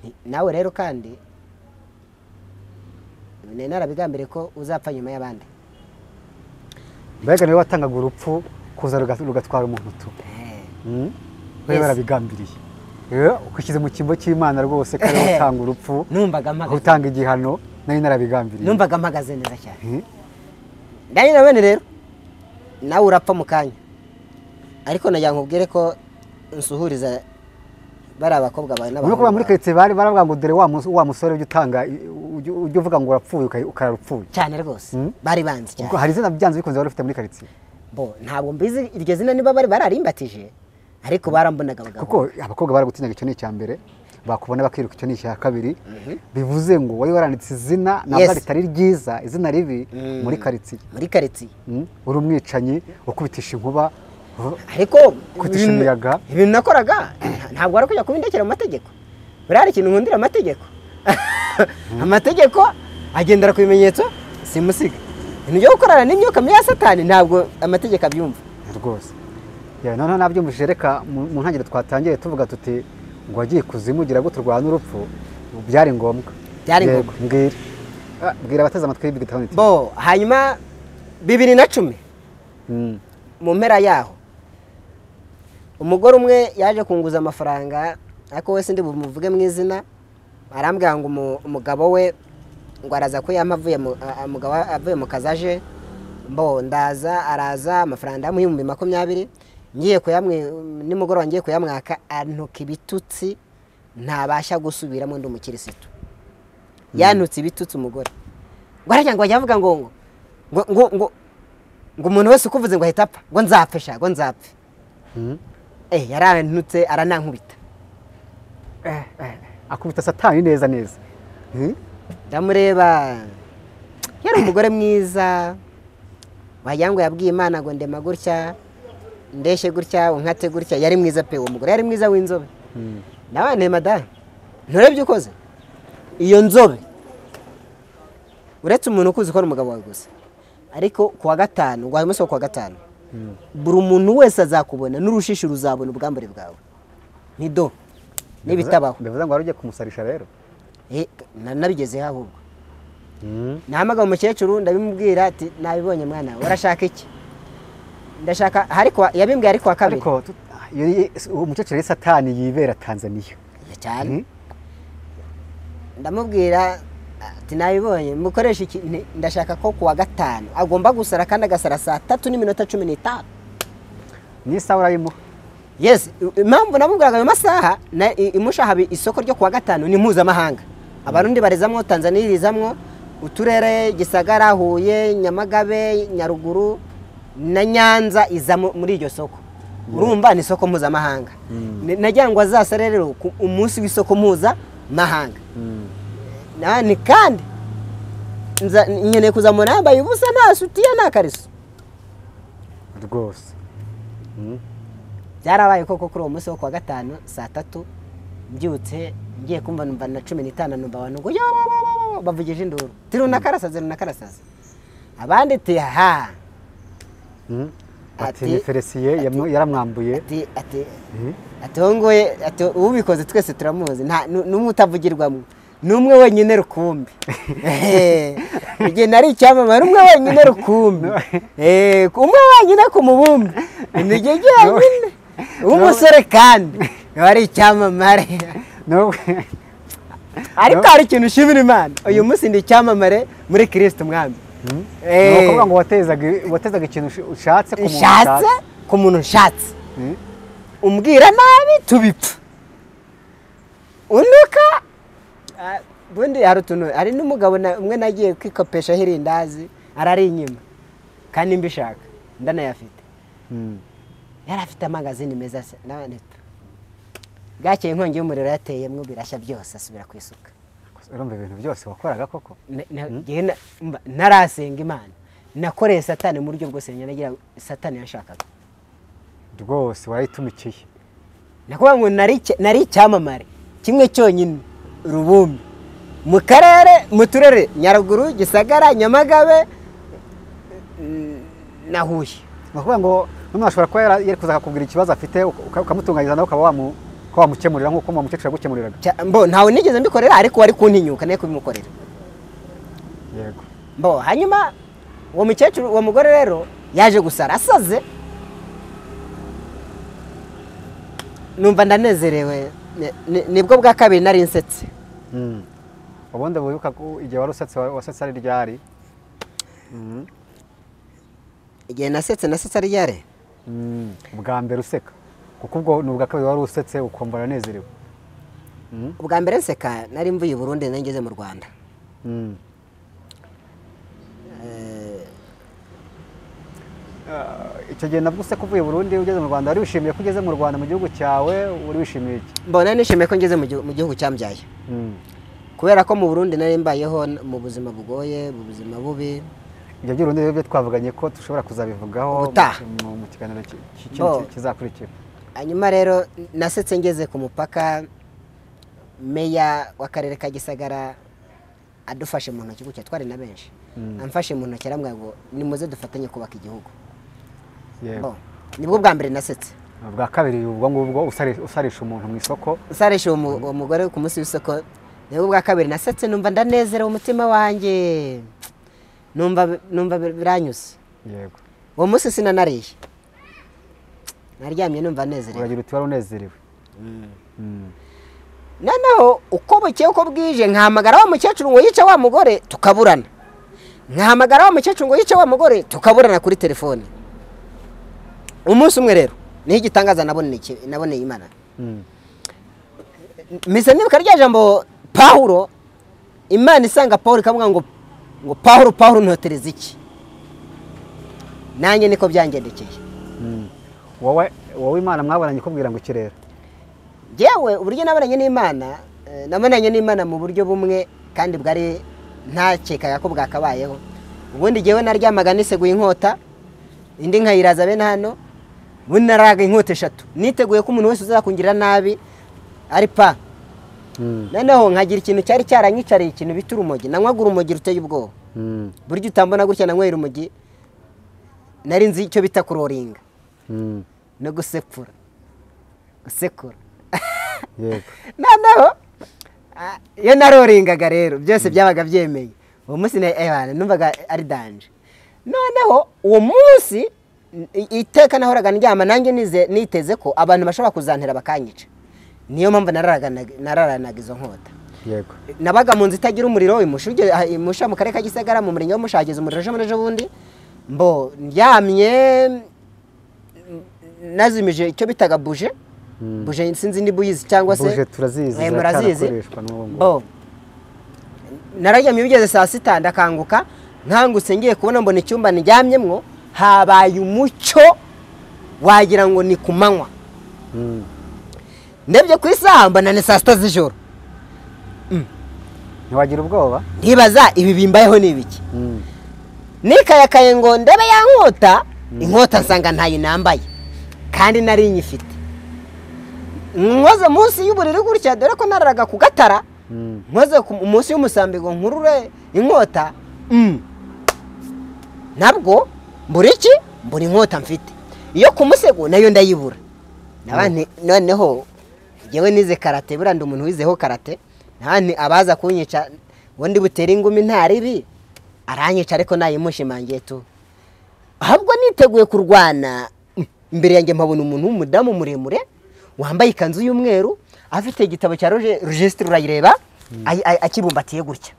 Nti, nawe rero kandi nari narabigambiriye ko uzapfa nyuma y'abandi mbega niwe watangaga urupfu kuza ruga- rugatwara umuntu tu Eh. Mm? we Yes. barabigambiriye Eh, ukishyize mu kimbo cy'imana rwose ko ariwe utanga urupfu numvaga aho mpagaze utanga igihano nari narabigambiriye numvaga mpagaze neza cyane Mm? nanjye na bene rero nawe urapfa mu kanya ariko nagira ngo ubwire ko nsuhuriza bari abakobwa bawe Urabona ko ba n'abahungu bawe. muri karitsiye bari baravuga ngo dore wa mus- wa musore ujya utanga i- ujya ujya uvuga ngo urapfuye uka- ukarara upfuye cyane rwose Mm. bari banzi ubwo cyane hari izina byanze bikunze wari ufite muri karitsiye bo ntabwo mbizi iryo zina niba bari bararimbatije ariko barambonaga abagabo kuko abakobwa baragutinyaga icyo ni icya mbere bakubona bakiruka icyo ni icya kabiri bivuze ngo wari waranditse izina ntabwo Yes. ritari ryiza izina ribi Mm. muri karitsiye muri karitsiye Mm? uri umwicanyi ukubitisha inkuba uh, ariko Kutisha ibintu- umuyaga. ibintu nakoraga ntabwo ari kujya kubindekera mu mategeko buriya hari ikintu nkundira amategeko amategeko agendera ku bimenyetso simusiga ibintu byo gukorana n'imyuka mibi ya satani ntabwo amategeko abyumva rwose Yeah, noneho nabyumvise reka mu mu ntangiriro twatangiye tuvuga tuti ngo wagiye kuzimu gira gute urwana n'urupfu byari ngombwa Byari Yego, ngombwa. mbwira Ah, mbwira abateze amatwi y'ibyo gitabo nti bo hanyuma bibiri na cumi Mm, mu mpera yaho umugore umwe yaje kunguza amafaranga ariko we sindi bumuvuge mu izina arambwira ngo umu- umugabo we ngo araza kuyampa avuye mu- a- a- umugabo avuye mu kazi aje mbo ndaza araza amafaranga ndamuha ibihumbi makumyabiri ngiye kuyamwe nimugoroba ngiye kuyamwaka antuka ibitutsi ntabasha gusubiramo ndi umukirisitu yantutse ibitutsi umugore ngo arajya ngo ajya avuga ngo ngo ngo ngo ngo ngo umuntu wese ukuvuze ngo ahita apfa ngo nzapfe sha ngo nzapfe mm. eh yarantutse aranankubita Eh, eh, akubita satani neza neza Mm, ndamureba yari umugore mwiza wagira ngo yabwiye imana ngo ndema gutya ndeshye gutya unkate gutya yari mwiza pe uwo mugore yari mwiza w'inzobe nawe ne madamu nturebye ukoze iyo nzobe uretse umuntu ukuzi ko ari umugabo wawe gusa ariko ku wa gatanu wawe umunsi wo ku wa gatanu buri umuntu wese azakubona n'urushishi ruzabona ubwambure bwawe ntido n'ibitabaho bivuze ngo wari ugiye kumusarisha rero Eh, na- nabigezeho ahubwo nahamagara umukecuru ndabimubwira ati nabibonye mwana we, urashaka iki ndashaka ariko yabimbwiye ariko wa kabiri ariko tu- iyo ni- uwo mukecuru yari satani yibera tanzaniya Ya cyane ndamubwira ati nabibonye mukoresha iki Nti, ndashaka ko ku wa gatanu agomba gusara kandi agasara saa tatu n'iminota cumi n'itanu n'isaha urayimuha yes i- impamvu namubwiraga ayo masaha na- i- imushahaba isoko ryo ku wa gatanu ni mpuzamahanga abarundi barezamwo tanzaniya irizamwo uturere gisagara huye nyamagabe nyaruguru na nyanza iza mu- muri iryo soko urumva ni isoko mpuzamahanga Ni- nagira ngo azasare rero ku umunsi w'isoko mpuzamahanga nani kandi nza- nkeneye kuzamura yambaye ubusa nta sutiya nta kariso rwose byarabaye koko kuri uwo munsi wo kuwa gatanu saa tatu mbyutse ngiye kumva numva na cumi n'itanu numva abantu ngo yo yo, yo, yo, bavugije induru ti runakarasaze runakarasaze abandi ti ha Mm. ati Ati- ni feresiye yamu- yaramwambuye ati ati Mhm. ati uwo nguye ati ubikoze twese turamuzi nta nu- n'umwe utavugirwamo ni umwe wenyine rukumbi Ehe. igihe nari icyamamare umwe wenyine rukumbi Ehe, umwe wenyine ku mubumbe ni igihe wenyine w'umusore kandi wari icyamamare No- ariko hari ikintu ushimira imana uyu munsi ndi icyamamare muri kirisito umwami ni Ehe. ukuvuga ngo watezaga watezaga ikintu usha- ushatse ku muntu nshatse ushatse. ku muntu nshatse Mm. umbwira nabi tubipfa unuka ah, ubundi hari utuntu hari n'umugabo na- umwe nagiye kwikopeshaho irindazi arari inyuma kandi mbishaka ndanayafite Mm. yari afite amangazini meza se nawe nito bwakeye inkongi y'umuriro yateyemo birashya byose asubira ku isuka urumva ibintu byose wakoraga koko Na- na- njyewe na- mba- ntarasenga imana nakoreye satani mu buryo bwose nagira satani yashakaga rwose warayitumikiye nakuvuga ngo nari icya- nari icyamamare kimwe cyonyine rubumbi mu karere mu turere nyaruguru gisagara nyamagabe mm, na huye ni ukuvuga ngo n'umuntu ashobora kuba yara- yari kuza akakubwira ikibazo afite uka- ukamutunganyiriza nawe ukaba wamu- ukaba wamukemurira nk'uko uwo mukecuru yagukemuriraga Cya- mbo ntawe nigeze mbikorera ariko wari kuntinyuka nawe kubimukorera yego mbo hanyuma uwo mukecuru uwo mugore rero yaje gusara asaze numva ndanezerewe ni- ni- nibwo bwa kabiri nari nsetse Mm. ubundi wibuka ko igihe wari usetse wa- wasetse ari ryari Mm. igihe nasetse nasetse ari ryari Mm. ubwa mbere useka kuko ubwo ni ubwa kabiri wari usetse ukumva uranezerewe Mm. ubwa mbere nseka nari mvuye i burundi nari ngeze mu rwanda Mm. Eh, Eh, icyo gihe nabwo useka uvuye Burundi ugeze mu Rwanda wari wishimiye ko ugeze mu Rwanda mu gihugu cyawe uri wishimiye iki mbona nishimiye ko ngeze mu gihu- mu gihugu cyambyaye kubera ko mu burundi nari mbayeho n- mu buzima bugoye mu buzima bubi ibyo by'urundi rero byo twavuganye ko dushobora kuzabivugaho Ubutaha. mu- mu- mu kiganiro ki- ki- ki- Oh. kizakurikira hanyuma rero nasetse ngeze ku mupaka meya w'akarere ka gisagara adufashe mu ntoki gutya twari na benshi Mm. amfashe mu ntoki arambwira ngo nimuze dufatanye kubaka igihugu yego Bo, nibwo bwa mbere nasetse ubwa kabiri ubwo ngubwo usari- usarisha umuntu mu isoko usarisha uwo mu- uwo mugore ku munsi w'isoko nibwo bwa kabiri nasetse numva ndanezerewe umutima wanjye numva numva bir- biranyuze yego uwo munsi sinanariye naryamye numva nezerewe uragira uti wari unezerewe Mm. noneho uko bukeye uko bwije nkahamagara wa mukecuru ngo yice wa mugore tukaburana nkahamagara wa mukecuru ngo yice wa mugore tukaburana kuri telefone umunsi umwe rero niho igitangaza naboneye iki- naboneye imana Mm. mise nibuka rya jambo pawulo imana isanga pawulo ikavuga ngo ngo pawulo pawulo ntotereza iki nanjye niko byangendekeye Mm. wowe wowe imana mwabonanye ikubwira ngo ikirere yewe uburyo nabonanye n'imana eh, nabonanye n'imana mu buryo bumwe kandi bwari ntakekaga ko bwakabayeho ubundi jyewe naryamaga niseguye inkota indi nkayiraza bene hano ubundi naraga inkota eshatu niteguye ko umuntu wese uzakungirira nabi ari pa Mm, noneho nkagira ikintu cyari cyaranyicariye ikintu bita urumogi nanywaga urumogi ruteye ubwoba mm, buryo utambona gutya nanywera urumogi nari nzi icyo bita kuroringa mm, no gusekura gusekura yego noneho ah, iyo naroringaga rero byose byabaga byemeye uwo munsi na- eh, numvaga ari danje noneho uwo munsi i- iteka nahoraga ndyama nanjye nize- niteze ko abantu bashobora kuzantera bakanyica niyo mpamvu nararanaga- nararanaga izo nkota yego nabaga mu nzu itagira umuriro imusha ugeze- ah, imusha mu karere ka gisagara mu murenge w'umushageze umuriro ejo muri ejo bundi mbo ndyamye mm, nazimije icyo bitaga buje Mm. buje sinzi niba uyizi cyangwa se Buje turazizi, Eh, murazizi ziracyarakoreshwa n'ubu ngubu. bo nararyamye bigeze saa sita ndakanguka nkangutse ngiye kubona mbona icyumba ndyamyemwo habaye umucyo wagira ngo ni ku manywa Mm, ndebye ku isaha mbona ni saa sita z'ijoro ntiwagira ubwoba ntibaza ibi bimbayeho ni ibiki Mm, nikayakaye ngo ndebe ya nkota inkota nsanga ntayo nambaye kandi nari nyifite nkoze munsi y'uburiri gutya dore ko nararaga ku gatara mm, nkoze ku- munsi y'umusambi ngo nkurure inkota mm. nabwo mbura iki mbura inkota mfite iyo ku musego nayo ndayibura Naba nti- noneho ngewe nize karate buriya ndi umuntu wizeho karate Naba nti abaza kunyica ngo ndi butere ingumi nta ribi aranyica ariko nayimushimangiye tu ahubwo niteguye kurwana mm, imbere yanjye mpabona umuntu w'umudamu muremure wambaye ikanzu y'umweru afite igitabo cya roje regisitiri urayireba ayi- ayi- akibumbatiye gutya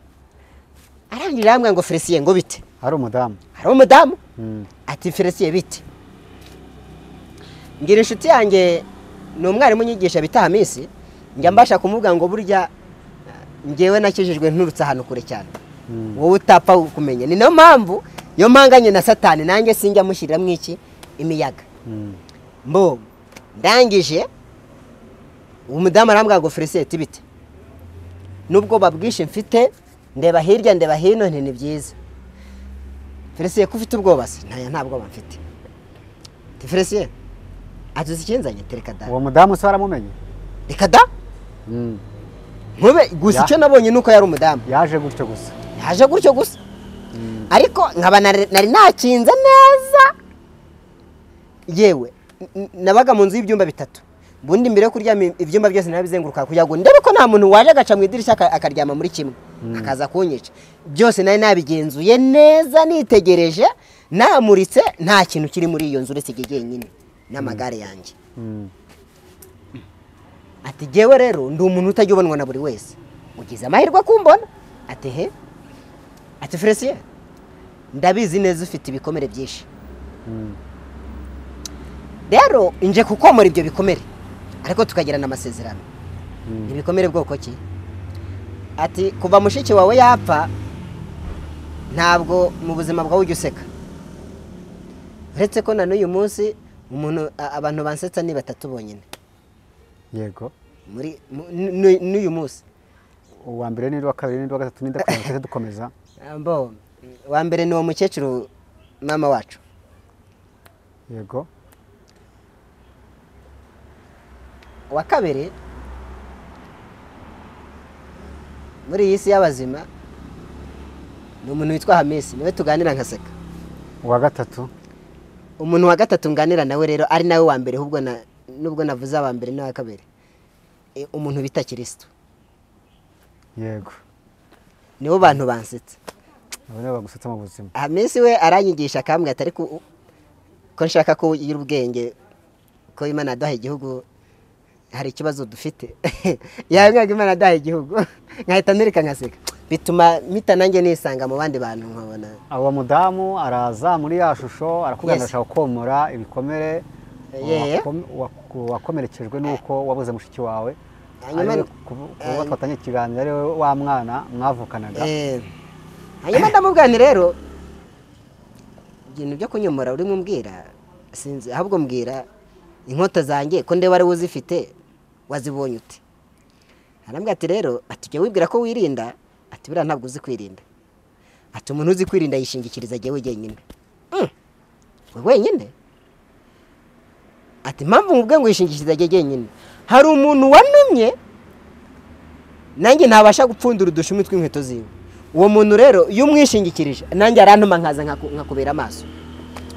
arangije arambwira ngo felisiye ngo bite ari umudamu hari umudamu Mm, ati felisiye bite ngira inshuti yanjye ni umwarimu unyigisha bita hamisi njya mbasha kumubwira ngo burya ngewe nakijijwe nturutse ahantu kure cyane Mm. wowe utapfa kumenya ni nayo mpamvu iyo mpanganye na satani nanjye sinjya mushyiriramwo iki imiyaga mm, mbo ndangije uwo mudamu arambwira ngo felicite tibite n'ubwoba bwinshi mfite ndeba hirya ndeba hino nti ni byiza felicite ko ufite ubwoba se ntaya nta bwoba mfite ti felicite atuzi ikinzanye ti reka da uwo mudamu se waramumenye reka da Mm, nkube gusa Ya. icyo nabonye ni uko yari umudamu yaje gutyo gusa yaje gutyo gusa Mm, ariko nkaba nari nari nakinze neza yewe n- n- nabaga mu nzu y'ibyumba bitatu ubundi mbere yo kuryama i- ibyumba byose narabizenguruka kugira ngo ndebe ko nta muntu waje agaca mu idirishya aka- akaryama muri kimwe akaza kunyica byose nari nabigenzuye neza nitegereje namuritse nta kintu kiri muri iyo nzu uretse igihe jyenyine n'amagare yanjye mm, ati jyewe rero ndi umuntu utajya ubonwa na buri wese ugize amahirwe kumbona ati he ati felicien ndabizi neza ufite ibikomere byinshi mm, rero nje kukomora ibyo bikomere ariko tukagirana amasezerano Mm. ibikomere bwoko ki ati kuva mushiki wawe yapfa ntabwo mu buzima bwawe ujya useka uretse ko na n'uyu munsi umuntu a- abantu bansetsa ni batatu bonyine yego muri mu- nu- nu- n'uyu munsi uwa mbere n'undi wa kabiri n'undi wa gatatu n'undi wa kane tujye dukomeza Ambo, wa mbere ni uwo mukecuru mama wacu yego wa kabiri muri iyi si y'abazima ni umuntu witwa hamisi niwe tuganira nkaseka uwa gatatu umuntu wa gatatu nganira nawe rero ari nawe wa mbere ahubwo na- nubwo navuze wa mbere n'uwa kabiri E, umuntu bita kirisitu yego nibo bantu bansetse abo nibo bagusetsa mu buzima hamisi we aranyigisha akambwira ati ariko u- ko nshaka ko ugira ubwenge ko imana yaduhaye igihugu hari ikibazo dufite yabimwaga imana yaduhaye igihugu nkahita nturika nkaseka bituma mpita nanjye nisanga mu bandi bantu nkabona abo mudamu araza muri ya shusho Yes. arakubwira ashaka komora ibikomere Yeah. wakom- wak- wakomerekejwe n'uko wabuze mushiki wawe Hanyuma- ariwe kubu- kuvuga twatangiye ikiganiro ari we wa mwana mwavukanaga Eh, hanyuma ndamubwira nti rero ibintu byo kunyomora urimo umbwira sinzi ahubwo mbwira inkota zanjye ko ndeba ari we uzifite wazibonye ute arambwira ati rero ati jya wibwira ko wirinda ati buriya ntabwo uzi kwirinda ati umuntu uzi kwirinda yishingikiriza jyewe wenyine Mm, we wenyine ati mpamvu mubwe ngo yishingikirize ajye jyenyine hari umuntu wanumye nanjye ntabasha gupfundura udushumi tw'inkweto ziwe uwo muntu rero iyo umwishingikirije nanjye arantuma nkaza nkaku- nkakubera amaso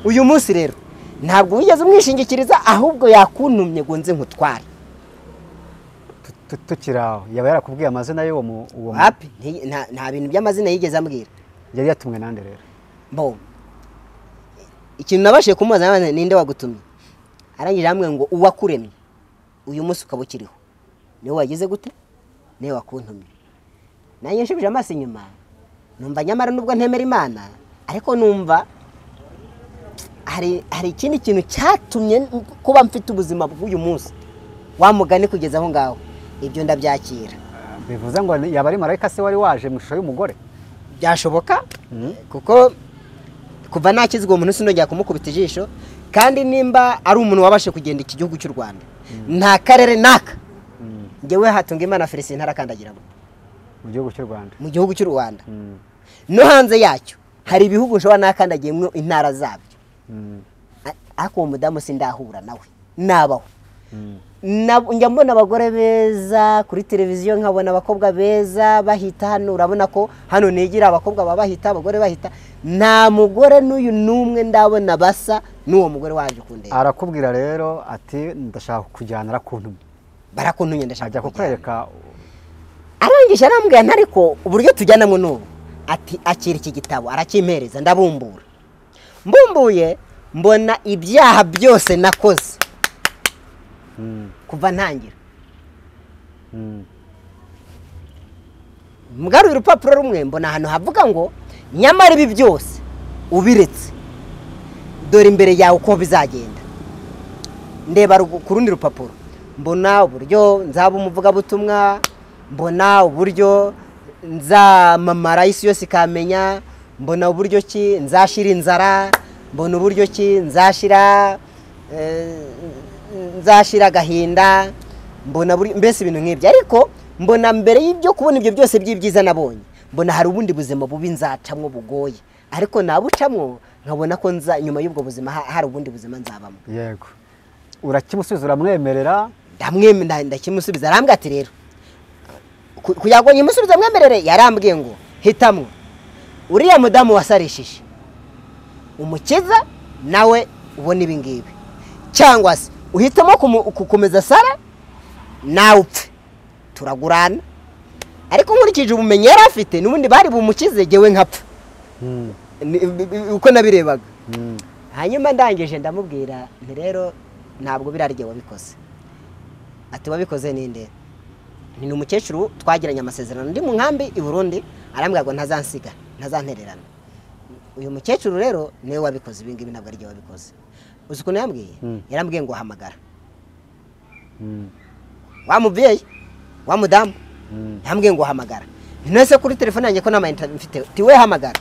uyu munsi rero ntabwo wigeze umwishingikiriza ahubwo yakuntumye ngo nze nkutware Tu- tukiri aho yaba yarakubwiye amazina y'uwo mu- uwo mu- wapi nti- nta- nta bintu by'amazina yigeze ambwira yari yatumwe nande rero bo ikintu nabashije kumubaza nawe nti, ninde wagutumye arangije hamwe ngo uwakuremye uyu munsi ukaba ukiriho niwe wagize gute niwe wakuntumye nanjye nshubije amaso inyuma numva nyamara nubwo ntemera imana ariko numva hari hari ikindi kintu cyatumye n- kuba mfite ubuzima bw'uyu munsi wa mugani kugeza aho ngaho ibyo ndabyakira bivuze ngo ni- yaba ari marayika se wari waje mu ishusho y'umugore byashoboka Mhm. kuko kuva nakizwa uwo muntu sinongera kumukubita ijisho kandi nimba ari umuntu wabashe kugenda iki gihugu cy'u rwanda nta karere naka Mm, ngewe hatunga imana felicien ntarakandagiramo mu gihugu cy'u rwanda mu gihugu cy'u rwanda Mm, no hanze yacyo hari ibihugu nshobora nakandagiyemo intara zabyo mm, A- ariko uwo mudamu sindahura nawe nabaho mm. Na- njya mbona abagore beza kuri televiziyo nkabona abakobwa beza bahita hano urabona ko hano nigira abakobwa baba bahita abagore bahita nta mugore n'uyu n'umwe ndabona basa n'uwo mugore waje kundeba arakubwira rero ati ndashaka kujyana arakuntumye barakuntumye ndashaka ajya kujyana kukwereka arangije arambwira nti ariko uburyo tujyanamo n'ubu ati akira iki gitabo arakimpereza ndabumbura mbumbuye mbona ibyaha byose nakoze Mm, kuva ntangira mm, mwaruye urupapuro rumwe mbona ahantu havuga ngo nyamara ibi byose ubiretse dore imbere yawe uko bizagenda ndeba rugu- ku rundi rupapuro mbona uburyo nzaba umuvugabutumwa mbona uburyo nzamamara isi yose ikamenya mbona uburyo ki nzashira inzara mbona uburyo ki nzashira eh, nzashira agahinda mbona buri- mbese ibintu nk'ibyo ariko mbona mbere y'ibyo kubona ibyo byose by'ibyiza nabonye mbona hari ubundi buzima bubi nzacamwo bugoye ariko nabucamwo nkabona ko nza nyuma y'ubwo buzima ha- hari ubundi buzima nzabamo yego urakimusubiza uramwemerera ndamweme nda- ndakimusubiza arambwira ati rero ku- kugira ngo nyimusubize mwemerere yarambwiye ngo hitamwo uriya mudamu wasarishije umukiza nawe ubona ibi ngibi cyangwa se uhitamo kumu- gukomeza sara nawe upfe turagurana ariko nkurikije ubumenyi yari afite n'ubundi bari bumukize ngewe nkapfa Mm, Ni- bi- bi- uko nabirebaga mm. hanyuma ndangije ndamubwira nti rero ntabwo biriya rye wabikoze ati wabikoze ninde ni umukecuru twagiranye amasezerano ndi mu nkambi i burundi arambwira ngo ntazansiga ntazantererana uyu mukecuru rero niwe wabikoze ibi ngibi ntabwo ari rye wabikoze uzi ukuntu yambwiye Mm. yarambwiye ngo hamagara Mm, wa mubyeyi wa mudamu mm, yambwiye ngo hamagara ntese kuri telefone yanjye ko nta mayinite mfite tiwe hamagara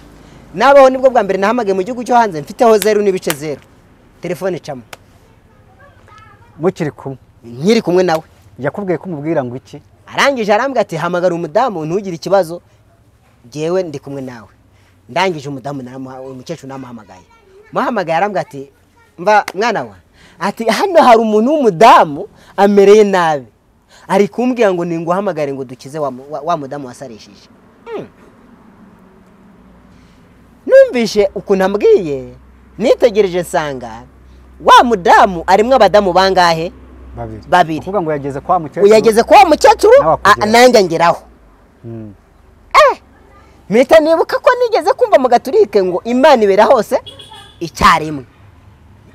nabaho nibwo bwa mbere nahamagaye mu gihugu cyo hanze mfiteho zeru n'ibice zeru telefone icamo mukiri kumwe nkiri kumwe nawe yakubwiye ko umubwira ngo iki arangije arambwira ati hamagara umudamu ntugire ikibazo ngewe ndi kumwe nawe ndangije umudamu naramuha- umukecuru namuhamagaye muhamagaye arambwira ati mba mwana wa ati hano hari umuntu w'umudamu amereye nabi ari kumbwira ngo ninguhamagare ngo dukize wa, mu- wa, wa mudamu wasarishije Hmm. numvise ukuntu ambwiye nitegereje nsanga wa mudamu arimo abadamu bangahe babiri Babiri. ukuvuga ngo yageze kwa mukecuru uyageze kwa mukecuru Nawe akugeraho. a- nanjye angeraho Mm, mpita nibuka ko nigeze kumva mu gaturike ngo imana ibera hose icyarimwe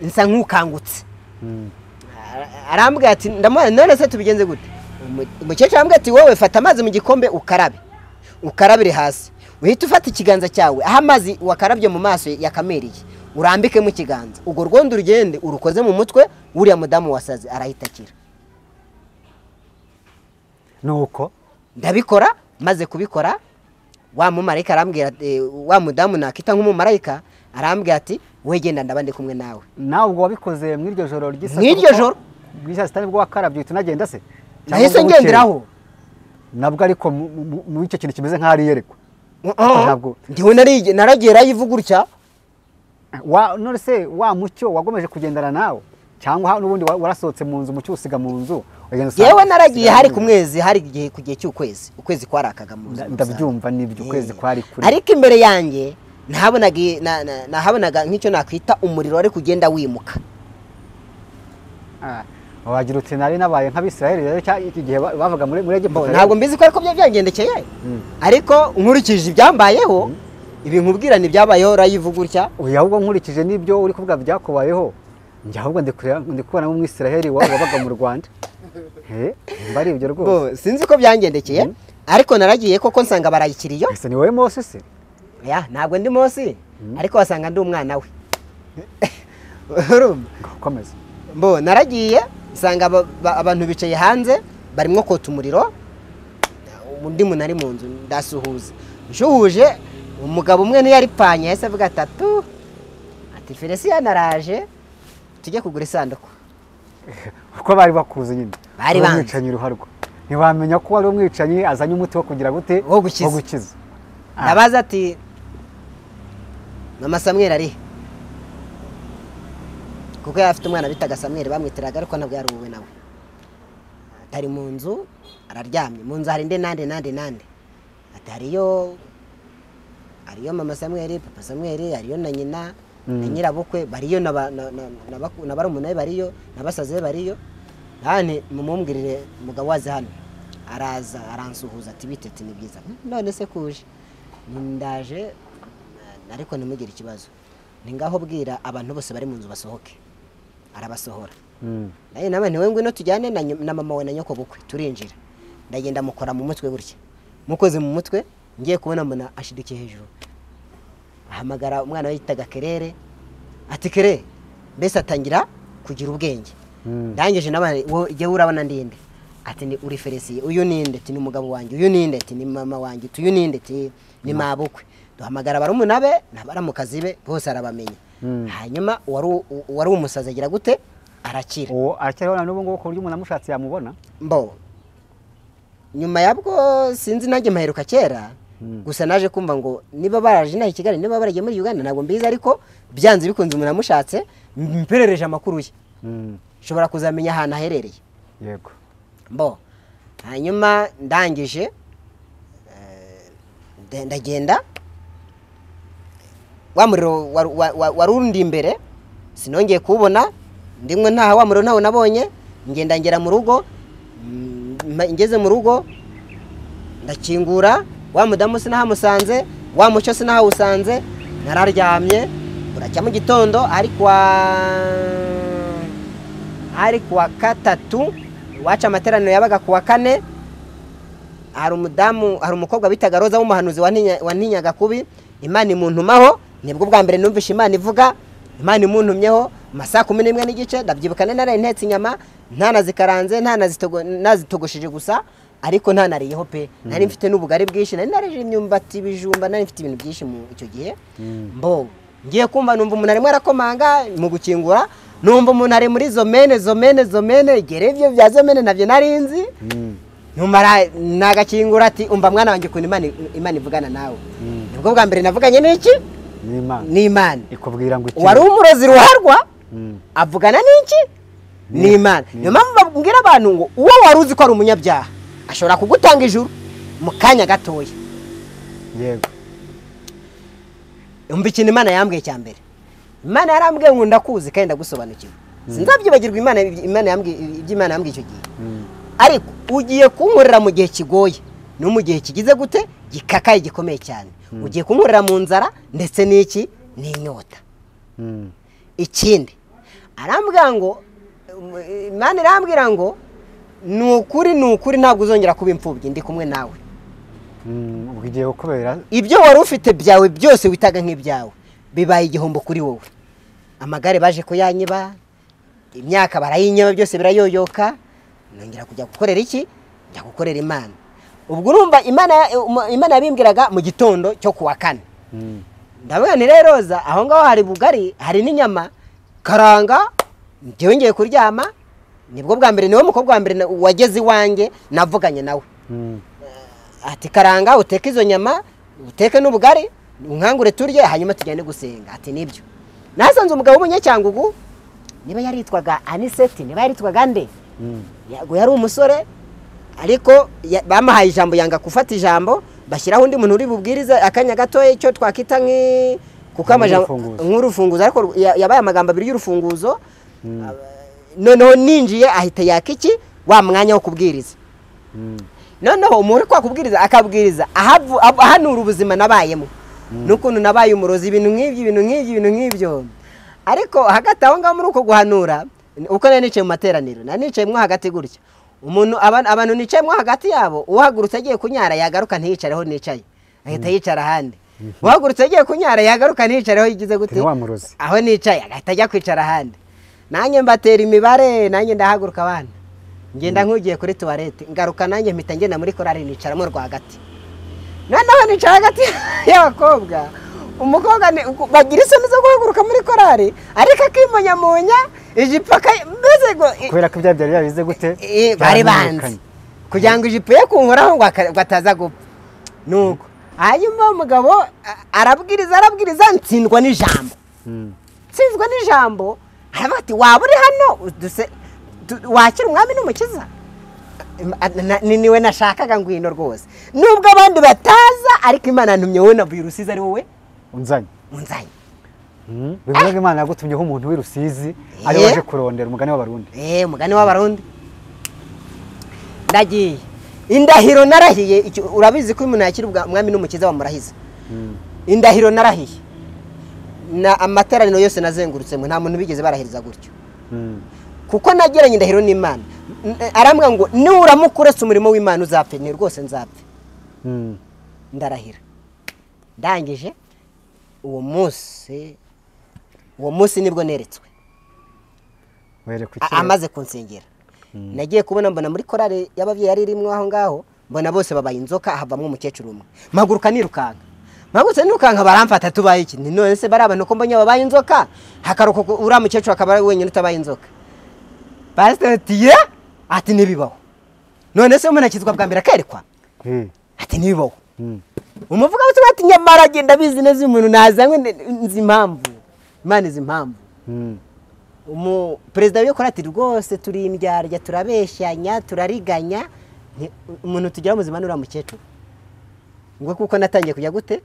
nsa nk'ukangutse mm, Ara- arambwira ati ndamuha none se tubigenze gute Umu- umukecuru arambwira ati wowe fata amazi mu gikombe ukarabe ukarabire hasi uhita ufata ikiganza cyawe aho amazi wakarabye mu maso yakamereye urambikemo ikiganza urwo rwondo urugende urukoze mu mutwe uriya mudamu wasaze arahita akira nuko ndabikora maze kubikora wa mumarayika arambwira eh, wa mudamu nakita nk'umumarayika arambwira ati wowe genda ndaba ndi kumwe nawe nawe ubwo wabikoze mu iryo joro ry'isasa Mw'iryo joro? bw'isasa sitani bwo wakarabye uhita unagenda se Cyangwa nahise ngo bukeye? ngenderaho nabwo ariko mu- mu- mu icyo kintu kimeze nk'aho ari iyerekwa Ntabwo. ndiwe narige- naragiye rayivuga gutya wa none se wa mucyo wagomeje kugendana nawe cyangwa n'ubundi wa- warasohotse mu nzu mucyo usiga mu nzu ugenda usanga- yewe naragiye usiga hari mu ku nzu. mwezi hari igihe ku gihe cy'ukwezi ukwezi kwarakaga mu Nda- buzima ndabyumva nibyo ukwezi kwari kure ariko imbere yanjye nahabonaga i- na- na- nahabonaga nk'icyo nakwita umuriro wari kugenda wimuka Ah, wagira uti nari nabaye nk'abisiraheli rero cya- iki gihe ba- bavaga muri muri Bo, egiputa ntabwo mbizi ko ariko byari byangendekeye Mm. ariko nkurikije ibyambayeho ibi nkubwira ntibyabayeho urayivuga gutya uyu ahubwo nkurikije n'ibyo uri kuvuga byakubayeho njye ahubwo ndi kureba- ndi kubonamo umwisiraheli wa- wabaga mu rwanda Eh, mba ari ibyo rwose Bo, sinzi ko byangendekeye Mm. ariko naragiye koko nsanga barayikiriyo ese ni wowe mose se ya ntabwo ndi munsi ariko wasanga ndi umwana we urumva komeza mbo naragiye nsanga aba- ba- abantu bicaye hanze barimo kota umuriro undi muntu ari mu nzu ndasuhuza nshuhuje umugabo umwe niyo aripanye yahise avuga atatu ati felisiya naraje tujye kugura isanduku kuko bari bakuzi nyine Bari Uri banzi. umwicanyi ruharwa ntiwamenya ko wari umwicanyi azanye umuti wo kugira gute Wo gukiza. Ah. ndabaza ati mama samweri ari he?" kuko yari afite umwana bitaga samweri bamwitiraga ariko ntabwo yari uwe nawe atari mu nzu araryamye mu nzu hari indi nande nande nande ati hariyo hariyo mama samweri papa samweri hariyo na nyina na Mm. nyirabukwe bariyo na ba- na- na- na baku- na barumuna be bariyo na basaza be bariyo nani mumumbwirire umugabo waze hano araza aransuhuza ati bitete ni byiza none se kuje Ni- ndaje ariko ntimugire ikibazo ni ngaho bwira abantu bose bari mu nzu basohoke arabasohora Mm. naye nawe ntiwe ngwino tujyane na, nyu- na mama we na nyoko bukwe turinjira ndagenda mukora mu mutwe gutya mukoze mu mutwe ngiye kubona mbona ashidukiye hejuru ahamagara umwana we yitaga kerere ati kere mbese atangira kugira ubwenge Mm. ndangije nawe wo- jyewe urabona ndinde ati ni uri feresiye uyu ninde ati ni umugabo wanjye uyu ninde ati ni mama wanjye ati uyu ninde ati ni mabukwe duhamagara barumuna be n'abaramukazi be bose arabamenya Mm. hanyuma uwari u- u- uwari umusazi agira gute arakira uwo aracyariho na n'ubu ngubu ku buryo umuntu amushatse yamubona mbo nyuma yabwo sinzi nanjye maheruka kera Mm. gusa naje kumva ngo niba baraje inaha i kigali niba baragiye muri uganda ntabwo mbizi ariko byanze bikunze umuntu amushatse mperereje amakuru ye Mm. nshobora kuzamenya ahantu aherereye yego mbo hanyuma ndangije eh, nde- ndagenda wa muriro wari- wa- wa- wari undi imbere sinongeye kuwubona ndimwe ntaha wa muriro ntawo nabonye ngenda ngera mu rugo mm, ma- ngeze mu rugo ndakingura wa mudamu sinahamusanze wa muco sinahawusanze nararyamye buracya mu gitondo ari kwa ari kuwa gatatu iwacu amateraniro yabaga kuwa kane hari umudamu hari umukobwa bitaga roza w'umuhanuzi wantinya- wantinyaga kubi imana imuntumaho nibwo bwa mbere numvishe imana ivuga imana imuntumyeho amasaha kumi n'imwe n'igice ndabyibukane naraye ntetse inyama ntanazikaranze ntanazitogo- ntazitogosheje gusa ariko ntanariyeho pe nari mfite n'ubugari bwinshi nari narije imyumbati ibijumba nari mfite ibintu byinshi mu icyo gihe mbo ngiye kumva numva umuntu arimo arakomanga mu gukingura numva umuntu ari muri zomene zomene zomene gerebyo bya zomene nabyo nari nzi Mm. numara nagakingura ati umva mwana wanjye ukuntu imana imana ivugana nawe nibwo bwa mbere navuganye n'iki n'imana n'imana ikubwira ngo iki wari umurozi ruharwa Mm. avugana n'iki n'imana niyo mpamvu babwira abantu ngo uwo wari uzi ko ari umunyabyaha ashobora kugutanga ijuru mu kanya gatoya yego umva ikintu imana yambwiye cya mbere imana yarambwiye ngo ndakuzi kandi ndagusobanukiwe sinzabyibagirwa imana imana yambwiye ibyo imana yambwiye icyo gihe Mm. ariko ugiye kunkorera mu gihe kigoye no mu gihe kigize gute gikakaye gikomeye cyane ugiye kunkorera mu nzara ndetse n'iki n'inyota Mm. ikindi arambwira ngo um, imana irambwira ngo ni ukuri ni ukuri ntabwo uzongera kuba imfubyi ndi kumwe nawe Mm. ubwo igiye kubera ibyo wari ufite byawe byose witaga nk'ibyawe bibaye igihombo kuri wowe amagare baje kuyanyiba imyaka barayinyiba byose birayoyoka nongera kujya gukorera iki njya gukorera imana ubwo urumva imana ya- um- imana yabimbwiraga mu gitondo cyo kuwa kane Mm. ndabona ni roza aho ngaho hari bugari hari n'inyama karanga njyewe ngiye kuryama nibwo bwa mbere niwe mukobwa wa mbere na- wageze iwanjye navuganye nawe Mm. ati karanga uteke izo nyama uteke n'ubugari unkangure turye hanyuma tugende gusenga ati nibyo nasanze umugabo w'umunyacyangugu niba yaritwaga aniseti niba yaritwaga nde yego yari umusore ariko ya- bamuhaye ijambo yanga gufata ijambo bashyiraho undi muntu uri bubwirize akanya gatoya icyo twakwita nk'i kuko amajambo Nk'urufunguzo. nk'urufunguzo ariko ru- ya- yabaye amagambo abiri y'urufunguzo noneho ninjiye ahita yaka iki wa mwanya wo kubwiriza noneho umuntu uri kwakubwiriza akabwiriza ahavu- ab- ahanura ubuzima nabayemo n'ukuntu nabaye umurozi ibintu nk'ibyo ibintu nk'ibyo ibintu nk'ibyo ariko hagati aho ngaho muri uko guhanura uko nari nicaye mu materaniro nari nicaye mo hagati gutya umuntu aba- abantu nicaye mo hagati yabo uhagurutse agiye kunyara yagaruka ntiyicare aho nicaye ahita yicara ahandi uhagurutse agiye kunyara yagaruka ntiyicare aho yigize gute Ni wa murozi. aho nicaye agahita ajya kwicara ahandi nanjye mbatera imibare nanjye ndahaguruka abana ngenda nk'ugiye kuri tuwarete ngaruka nanjye mpita ngenda muri korari nicaramo rwagati noneho nicara hagati y'abakobwa umukobwa ni- uku- bagira isoni zo guhaguruka muri korari ariko akimunyamunya ijipo aka- mbese ngo kubera ko ibya byari yabize gute Eh, bari banze byaramenyekanye. kugira ngo ijipo ye kunkoraho ngo aka- ngo ataza gupfa nuko hanyuma umugabo a- arabwiriza arabwiriza ntsindwa n'ijambo Mm. nsinzwe n'ijambo haravuga ati waba uri hano duse- tu- wakira umwami n'umukiza Na- na- ni niwe nashakaga ngwino rwose nubwo abandi bataza ariko imana ntumye wowe na virusizi ari wowe unzanye unzanye Mm. bivuze ko imana yagutumyeho umuntu w'i rusizi ari Eh. waje kurondera umugani w'abarundi eh umugani w'abarundi ndagiye indahiro narahiye icyo- urabizi ko umuntu yakira ubwa- umwami n'umukiza bamurahiza indahiro narahiye na amateraniro yose nazengurutsemo nta muntu bigeze barahiriza gutyo Mm. kuko nageranye indahiro n'imana N- arambwira ngo nuramuka uretse umurimo w'imana uzapfe ni rwose nzapfe Mm. ndarahira ndangije uwo munsi uwo munsi nibwo neretswe werekwa A- iki amaze kunsengera nagiye kubona mbona muri korari y'ababyeyi yari irimo aho ngaho mbona bose babaye inzoka havamo umukecuru umwe mpaguruka nirukanka mpagurutse nirukanka baramfata tubaye iki ni none se bari abantu ko mbonye babaye inzoka hakaruka uriya mukecuru akaba ari wenyine utabaye inzoka pasiteri ati ye ati ntibibaho none se umuntu akizwa bwa mbere akerekwa Eh. ati ntibibaho Mm. umuvuga wese ati nyamara agenda abizi neza uyu muntu nazanywe n- nzi impamvu imana izi impamvu Mm. umu perezida w'iyo korati rwose turi indyarya turabeshyanya turariganya nti- umuntu tugira muzima n'uriya mukecuru ngo kuko natangiye kujya gute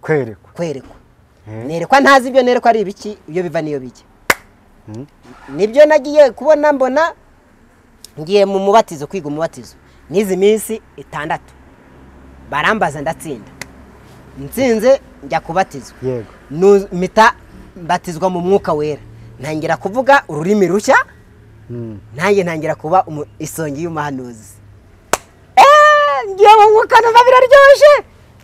kwerekwa kwerekwa Eh. nerekwa ntazi ibyo nerekwa ari ibiki iyo biva niyo bijya Mm. nibyo nagiye kubona mbona ngiye mu mubatizo kwiga umubatizo n'izi minsi itandatu barambaza ndatsinda nsinze njya kubatizwa yego Nu- mpita mbatizwa mu mwuka wera ntangira kuvuga ururimi rushya Mm. nanjye ntangira kuba umu- isongi y'umuhanuzi Eh, ngiye mu mwuka numva biraryoshye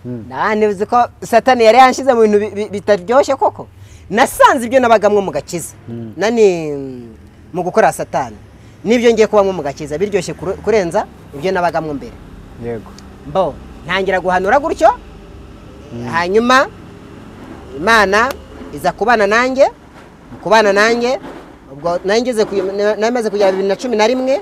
Mm. nabandi uzi ko satani yari yanshize mu bintu bi- bi- bitaryoshye koko nasanze ibyo nabagamwo mu gakiza nani mm, mu gukora satani n'ibyo ngiye kubamwo mu gakiza biryoshye kure- kurenza ibyo nabagamwo mbere yego mbo ntangira guhanura gutyo hanyuma imana iza kubana nanjye mu kubana nanjye ubwo nangeze namaze kugera bibiri na cumi na rimwe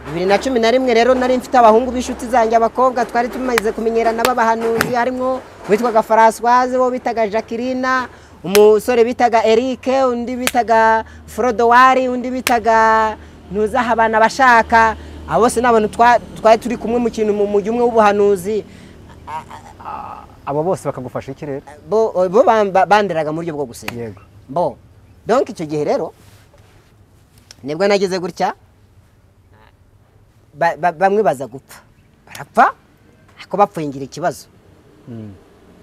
bibiri na cumi na rimwe rero nari mfite abahungu b'inshuti zanjye abakobwa twari tumaze kumenyerana b'abahanuzi harimo uwitwaga Françoise uwo bitaga Jacqueline umusore bitaga Eric undi bitaga Frodowari undi bitaga ntuzaha abana bashaka abo bose ni abantu twa- twari turi kumwe mu kintu mu mujyi umwe w'ubuhanuzi abo bose bakagufasha iki rero bo bo bamba- banderaga mu buryo bwo gusenga yego bo donc icyo gihe rero nibwo nageze gutya ba- ba- bamwe baza gupfa barapfa ariko bapfuye ngira ikibazo Mm.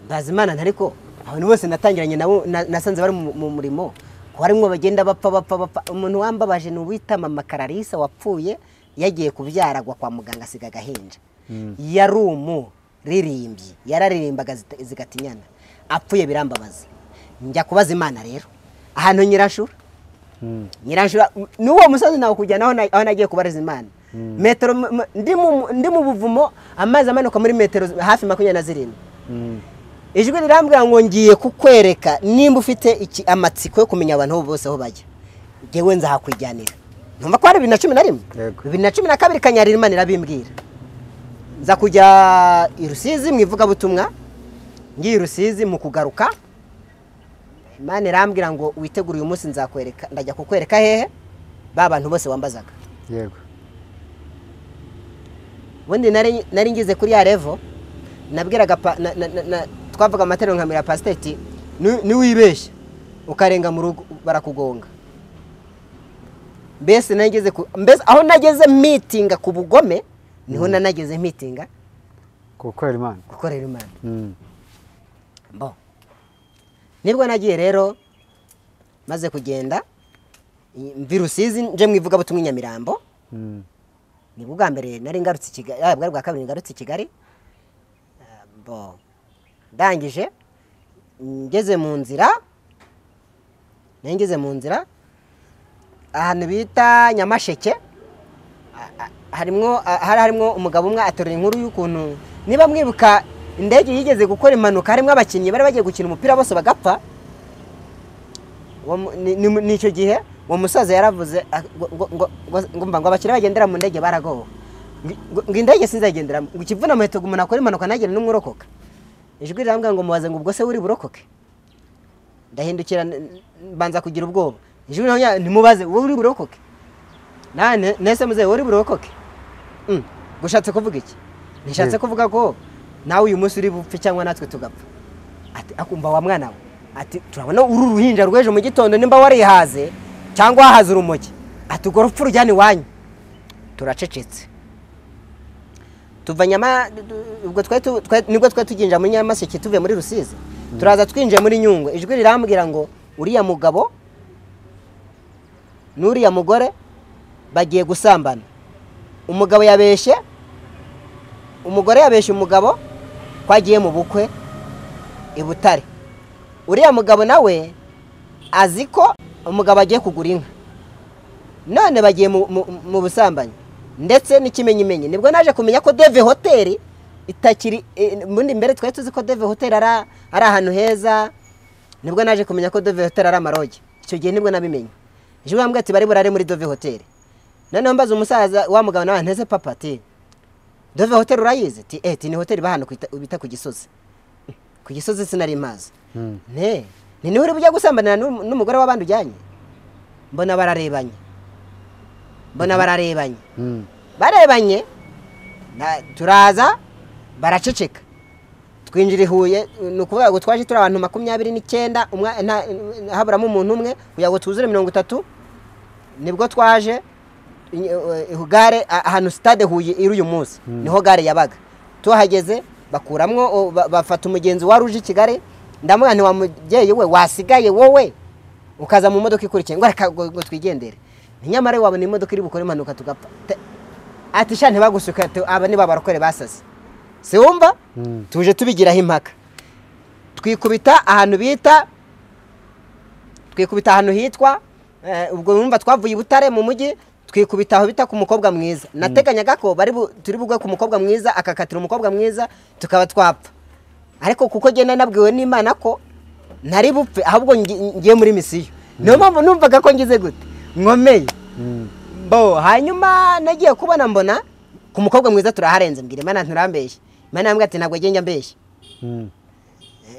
mbaza imana ariko abantu bose natangiranye nabo na- nasanze bari mu mu murimo ko harimo bagenda bapfa bapfa bapfa umuntu wambabaje ni uwita mama kararisa wapfuye yagiye kubyara agwa kwa muganga asiga agahinja yari umuririmbyi yararirimbaga zita- zigatinyana apfuye birambabaza njya kubaza imana rero ahantu nyirashura Mm. nyirashura n'uwo musozi nawe kujyana aho na- aho nagiye kubariza imana metero mu- mu- ndi mu- ndi mu buvumo amazi amanuka muri metero hafi makumyabiri na zirindwi Mm. ijwi rirambwira ngo ngiye kukwereka nimba ufite iki- amatsiko yo kumenya abantu bo bose aho bajya ngewe nzahakwijyanira ntumva ko ari bibiri na cumi na rimwe Yego. bibiri na cumi na kabiri kanyarira imana irabimbwira nza kujya i rusizi mu ivugabutumwa ngiye i rusizi mu kugaruka imana irambwira ngo witegure uyu munsi nzakwereka ndajya kukwereka hehe ba bantu bose wambazaga yego ubundi nari nari ngize kuri ya revo nabwiraga pa- na- na- na- na- twavuga amaterano nkamira pasiteti niwibeshya ukarenga mu rugo barakugonga mbese nari ngeze ku mbese aho nageze mitinga ku bugome niho nanageze mitinga ku gukorera imana gukorera imana Mm. bo nibwo nagiye rero maze kugenda i- mvi rusizi nje mu ivugabutumwa i nyamirambo Mm. ni bwo bwa mbere nari ngarutse i kigali ah, bwari bwa kabiri ngarutse i kigali Ah, bo ndangije ngeze mu nzira nari ngeze mu nzira ahantu bita nyamasheke ah, ah, harimwo ah, hari harimo umugabo umwe aterura inkuru y'ukuntu niba mwibuka indege yigeze gukora impanuka harimo abakinnyi bari bagiye gukina umupira bose bagapfa Uwo mu- ni- ni mu- ni icyo gihe uwo musaza yaravuze ah, ngo- ngo- ngo- ngo- ngo mba ngo abakiriya bagendera mu ndege baragowe Ngo- ngo indege sinzagenderamo ngo ikivuna muheto ngo umuntu akora impanuka ntagire n'umwe urokoka ijwi rirambwira ngo mubaze ngo ubwo se uri burokoke ndahindukira n- n- mbanza kugira ubwoba ijwi naho nya- ntimubaze wowe uri burokoke Na- ne- nese muzehe wowe uri burokoke Mm, ngo ushatse kuvuga iki ntishatse Yeah. kuvuga ko nawe uyu munsi uri bupfe cyangwa natwe tugapfa ati akumva wa mwana we ati turabona uru ruhinja rw'ejo mu gitondo nimba warihaze cyangwa wahaze urumogi ati urwo rupfu rujyane iwanyu turacecetse tuva nyama ubwo twari tu- twari- nibwo twari tuginjira muri nyamaseke tuvuye muri rusizi turaza twinjiye muri nyungwe ijwi rirambwira ngo uriya mugabo n'uriya mugore bagiye gusambana umugabo yabeshye umugore yabeshye umugabo ko agiye mu bukwe i butare uriya mugabo nawe azi ko umugabo agiye kugura inka none bagiye mu- mu mu busambanyi ndetse n'ikimenyimenyi nibwo naje kumenya ko deve hoteli itakiri eh, muri mbere twari tuzi ko deve hoteli ari ari ahantu heza nibwo naje kumenya ko dove hoteli ari amarogi icyo gihe nibwo nabimenye ejo bambwira ati bari burare muri dove hoteli noneho mbaza umusaza wa mugabo nawe nteze papa ati dove hoteli urayizi ati eh ati ni hoteli bahano bita ku gisozi ku gisozi sinari mazi Mm. ne ni niho uri bujya gusambanira n'um- n'umugore w'abandi ujyanye mbona bararebanye mbona bararebanye Mm. barebanye na- turaza baraceceka twinjira i huye ni ukuvuga ngo twaje turi abantu makumyabiri n'icyenda umwa- nta- haburamo umuntu umwe kugira ngo twuzure mirongo itatu nibwo twaje i- i- gare a- ahantu sitade huye iri uyu munsi niho gare yabaga tuhageze bakuramwo o, ba- bafata umugenzi wari uje i kigali ndamubwira nti wa mubyeyi we wasigaye wowe ukaza mu modoka ikurikiye ngo reka ngo ngo twigendere nyamara we wabona imodoka iri bukore impanuka tugapfa Te- ati sha ntibagusuka tu- aba ni babarokore basaze si wumva Mm. tuje tubigiraho impaka twikubita ahantu bita twikubita ahantu hitwa eh, ubwo wumva twavuye i butare mu mujyi twikubita aho bita ku mukobwa mwiza nateganyaga ko bari bu- turi bugwe ku mukobwa mwiza akakatira umukobwa mwiza tukaba twapfa ariko kuko genda nabwiwe n'imana ko ntari bupfe ahubwo ngi- ngiye muri misiyo niyo mpamvu numvaga ko ngize gute nkomeye Mm. bo hanyuma nagiye kubona mbona ku mukobwa mwiza turaharenze mbwira imana nturambeshye imana yambwira ati ntabwo agenda mbeshya Mm.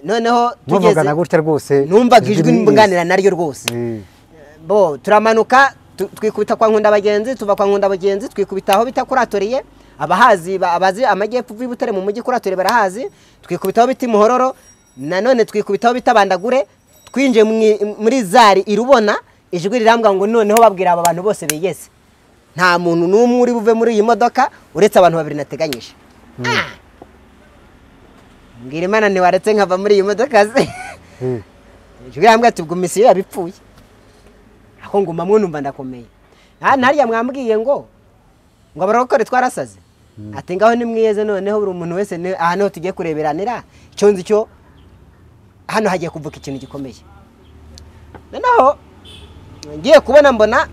noneho muvugana gutya rwose numvaga ijwi mbwanira naryo rwose Eh, bo turamanuka tu- twikubita kwa nkunda bagenzi tuva kwa nkunda bagenzi twikubita aho bita kuratoriye abahazi ba- abazi amajyepfo uvuye i butare mu mujyi kuratoriye barahazi twikubita aho bita imuhororo nanone twikubita aho bita bandagure twinjiye mu i- muri zari irubona ijwi rirambwa ngo noneho babwira aba bantu bose bigeze nta muntu n'umwe uri buve muri iyi modoka uretse abantu babiri nateganyije Ah! mbwira imana ntiwaretse nkava muri iyi modoka se eh, ijwi rambwira ati ubwo misiyo yabipfuye aho nguma mwunumva ndakomeye nta ntariya mwambwiye ngo ngo abarokore twarasaze ati ngaho nimwiyeze noneho buri umuntu wese ni- aha niho tugiye kureberanira icyo nzi cyo hano hagiye kuvuka ikintu gikomeye noneho ngiye kubona mbona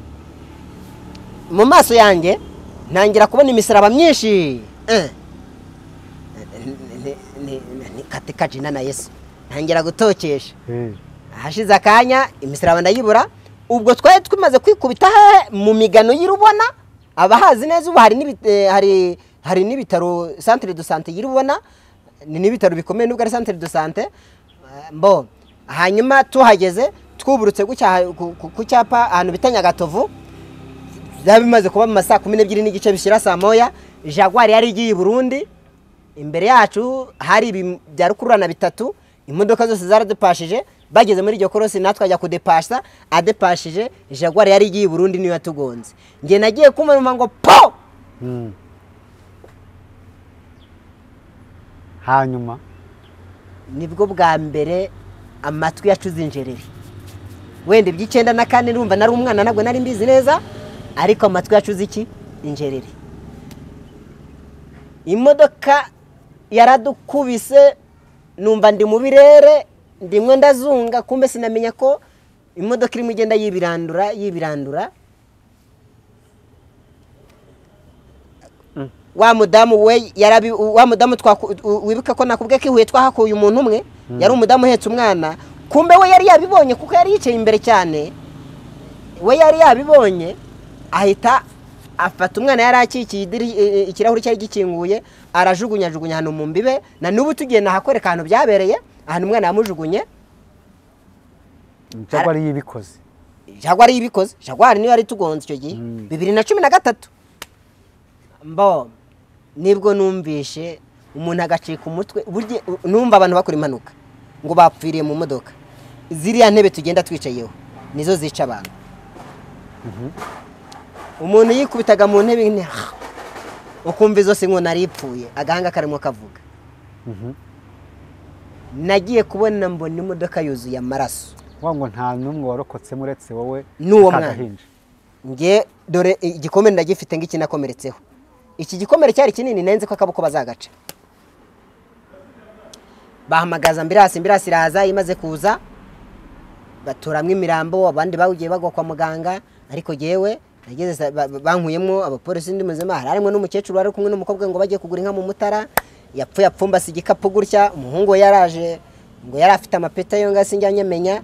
mu maso yanjye ntangira kubona imisaraba myinshi Eh. Ni- ni- ni- ni katika jina na yesu ntangira gutokesha eh, hashize akanya imisaraba ndayibura ubwo twari tumaze kwikubita he- mu migano y'irubona abahazi neza ubu hari n'ibi- eh, hari hari n'ibitaro centre de sante y'irubona ni n'ibitaro bikomeye nubwo ari centre de sante Eh, mbo hanyuma tuhageze twuburutse ku cyaha- ku- ku- ku cyapa ahantu bita nyagatovu byaba bimaze kuba mu ma saa kumi n'ebyiri n'igice bishyira saa moya jaguari yari igiye i burundi imbere yacu hari ibi bya rukururana bitatu imodoka zose zaradupashije bageze muri iryo korosi natwe ajya kudepasa adepashije jaguari yari igiye i burundi niyo yatugonze njye nagiye kumva numva ngo po Mm. hanyuma nibwo bwa mbere amatwi yacuze injereri wenda iby'icyenda na kane numva nari umwana ntabwo nari mbizi neza ariko amatwi yacuze iki injereri imodoka yaradukubise numva ndi mu birere ndimwe ndazunga kumbe sinamenya ko imodoka irimo igenda yibirandura yibirandura wa mudamu we yarabi wa mudamu twaku- u- wibuka ko nakubwiye ko ihuye twahakuye umuntu umwe yari umudamu uhetse umwana kumbe we yari yabibonye kuko yari yicaye imbere cyane we yari yabibonye ahita afata umwana yari akikiye idiri- i- i- ikirahuri cyari gikinguye arajugunyajugunya ahantu mu mbibe na n'ubu tugiye nahakwereka ahantu byabereye ahantu umwana yamujugunye cyangwa ari yibikoze jagwari yibikoze jagwari niyo yari itugonze icyo gihe Mm. bibiri na cumi na gatatu mbo nibwo numvishe umuntu agacika umutwe burya numva abantu bakora impanuka ngo bapfiriye mu modoka ziriya ntebe tugenda twicayeho nizo zica abantu umuntu yikubitaga mu ntebe ine ha, ukumva izo si nk'umuntu aripfuye agahanga karimo kavuga Mhm. nagiye kubona mbona imodoka yuzuye amaraso vuga ngo nta n'umwe warokotsemo uretse wowe N'uwo n'aka mwana. gahinja. nge dore igikomere ndagifite ng'ikinakomeretseho iki gikomere cyari kinini nenze ko akaboko bazagaca bahamagaza mbirasi mbirasi iraza imaze kuza baturamo imirambo abandi bawugiye bagwa kwa muganga ariko jyewe nageze sa- ba- ba- bankuyemo abapolisi ndi muzima hari harimo n'umukecuru wari kumwe n'umukobwa ngo bagiye kugura inka mu mutara yapfuye apfumbase igikapu gutya umuhungu we yaraje ngo yari afite amapeta yo ngo sinjya nyamenya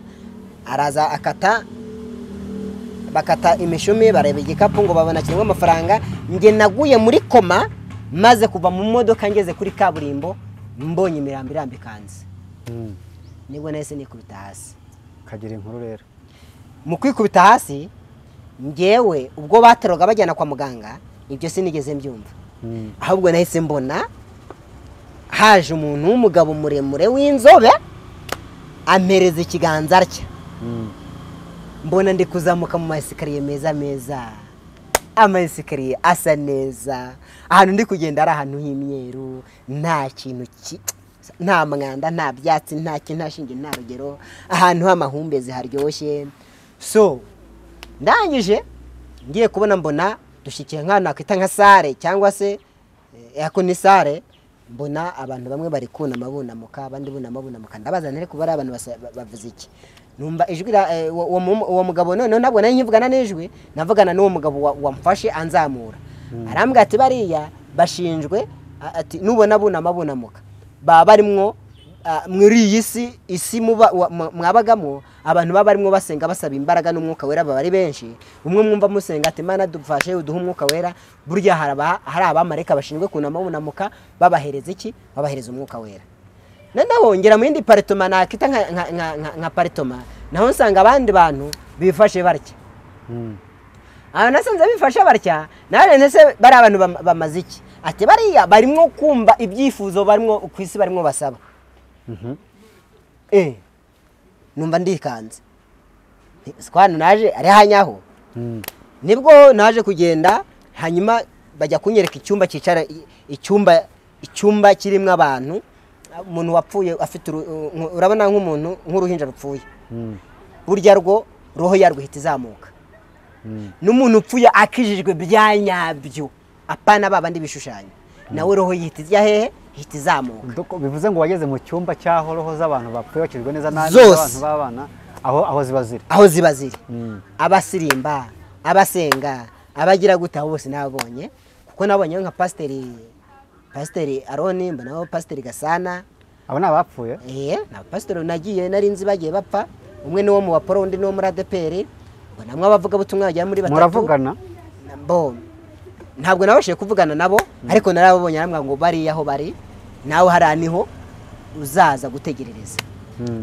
araza akata bakata imishumi bareba igikapu ngo babona kirimo amafaranga njye naguye muri koma maze kuva mu modoka ngeze kuri kaburimbo mbonye imirambo irambikanze Mm. nibwo nahise nikubita hasi kagira inkuru rero mu kwikubita hasi ngewe ubwo bateroga bajyana kwa muganga ibyo sinigeze mbyumva Mm. ahubwo nahise mbona haje umuntu w'umugabo muremure w'inzobe ampereza ikiganza atya Mm. mbona ndi kuzamuka mu maesikariye meza meza amayesikariye asa neza ahantu ndi kugenda ari ahantu h'imyeru nta kintu ki nta mwanda nta byatsi nta kintu nta shinge nta rugero ahantu h'amahumbezi haryoshye so ndangije ngiye kubona mbona dushyikiye nk'ahantu nakwita nka sare cyangwa se eh, ako ni sare mbona abantu bamwe bari kunama bunamuka abandi bunama bunamuka ndabazana ariko bari abantu basa- ba- bavuze iki numva ijwi ra- eh, uwo- uwo mu- uwo mugabo noneho ntabwo nari nkivugana n'ijwi navugana n'uwo mugabo wa- wamfashe anzamura arambwira ati bariya bashinjwe a- ati nubona bunama bunamuka baba barimwo ah, muri iyi si isi muba- wa- mwa- mwabagamo abantu baba barimo basenga basaba imbaraga n'umwuka wera baba ari benshi umwe mwumva musenga ati mana dufashe uduhe umwuka wera burya hari aba- hari abamarayika bashinzwe kunama bunamuka babahereza iki babahereza umwuka wera noneho ngera mu yindi paritoma nakita nka, nka, nka, nka, nka paritoma naho nsanga abandi bantu bifashe batya Mm. aha nasanze bifashe batya nawe ndetse bari abantu bam- bamaze iki ati bariya barimo kumva ibyifuzo barimo ku isi barimo basaba Mhm. eh numva ndikanze sikwana naje ari hanyaho Mm. nibwo naje kugenda hanyuma bajya kunyereka icyumba cyicara icyumba icyumba kirimo abantu umuntu wapfuye afite uru- nku- urabona nk'umuntu nk'uruhinja rupfuye Mm. burya rwo roho yarwo ihita izamuka Mm. n'umuntu upfuye akijijwe bya nyabyo apana babandi bishushanyo nawe roho yihita ijya hehe ihita izamuka Doko- bivuze ngo wageze mu cyumba cy'aho roho z'abantu bapfuye bakijwe neza nabi Zose. z'abantu b'abana aho aho ziba ziri aho ziba ziri Mm. abasirimba abasenga abagira gute abo bose nababonye kuko nabonye nka pasiteri pasiteri aroni mbonaho pasiteri gasana abo ni abapfuye eh na pasiteri nagiye nari nzi bagiye bapfa umwe ni wo mu baporo undi ni wo muri adeperi mbonamwe abavugabutumwa bagera muri batatu muravugana bo ntabwo nabashije kuvugana nabo ariko narababonye arambwira ngo bariya aho bari nawe hariya niho uzaza gutegerereza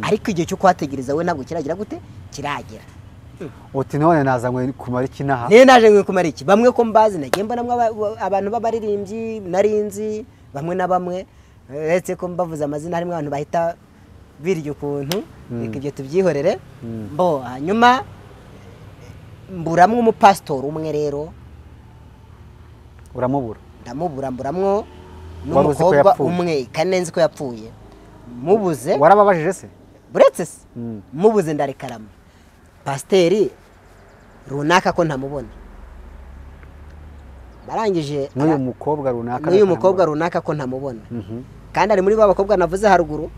ariko igihe cyo kuhategereza we ntabwo kiragira gute kiragera uti none nazanywe kumara iki n'aha niyo naje nkwiye kumara iki bamwe ko mbazi nagiye mbonamo aba- aba- abantu b'abaririmbyi narinzi bamwe na bamwe uretse ko mbavuze amazina harimo abantu bahita birya ukuntu reka ibyo tubyihorere bo hanyuma mburamwo umupasitori umwe rero uramubura ndamubura mburamwo Wabuze ko n'umukobwa yapfuye. umwe kandi nzi ko yapfuye mubuze warababajije se buretse se Mm. mubuze ndarekarama pasiteri runaka ko ntamubona barangije n'uyu mukobwa runaka n'uyu mukobwa runaka ko ntamubona Mhm. kandi ari muri ba bakobwa navuze haruguru Eh,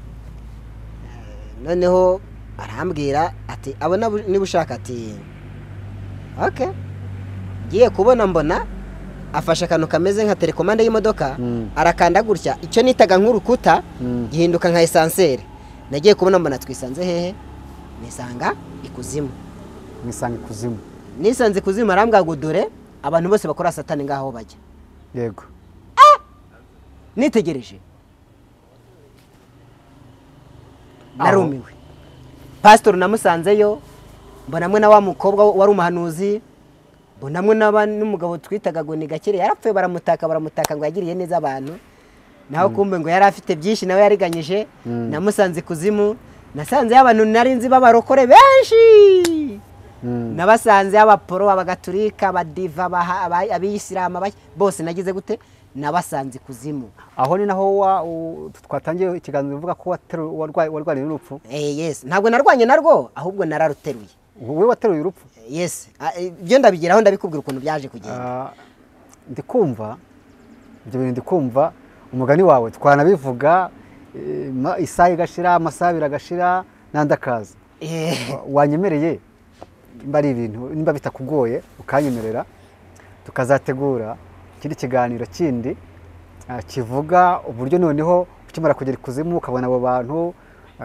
noneho arambwira ati abo nabu- niba ushaka ati ok ngiye kubona mbona afashe akantu kameze nka telekomande y'imodoka Mm. arakanda gutya icyo nitaga nk'urukuta Mm. gihinduka nka esanseri nagiye kubona mbona twisanze hehe nisanga ikuzimu mwisanga ikuzimu nisanze ikuzimu arambwira ngo dore abantu bose bakora satani ngaho bajya yego nitegereje Aho. narumiwe pasitori namusanzeyo mbonamwe na wa mukobwa wari umuhanuzi mbonamwe n'aba- n'umugabo twitaga ngo ni gakire yarapfuye baramutaka baramutaka ngo yagiriye neza abantu naho kumbe ngo yari afite byinshi nawe yariganyije Mm. namusanze ikuzimu nasanzeyo abantu nari nzi b'abarokore benshi Mm. nabasanze abaporo abagaturika abadiva abaha- aba- abisilamu aba- bose nagize gute nabasanze ikuzimu aho ni naho wa- u- twatangiye ikiganiro uvuga ko wateru- warwaye warwariye urupfu Eh, yes ntabwo narwanye narwo ahubwo nararuteruye wowe wateruye urupfu yes Ah, eh, ibyo ndabigeraho ndabikubwira ukuntu byaje kugenda Ah, ndikumva ibyo bintu ndikumva umugani wawe twanabivuga eh, ma- isaha igashira amasaha abiri agashira n'andi akaza Eh, Wa- wanyemereye nimba ari ibintu nimba bitakugoye ukanyemerera tukazategura ikindi kiganiro kindi ah, kivuga uburyo noneho ukimara kugera ikuzimu ukabona abo bantu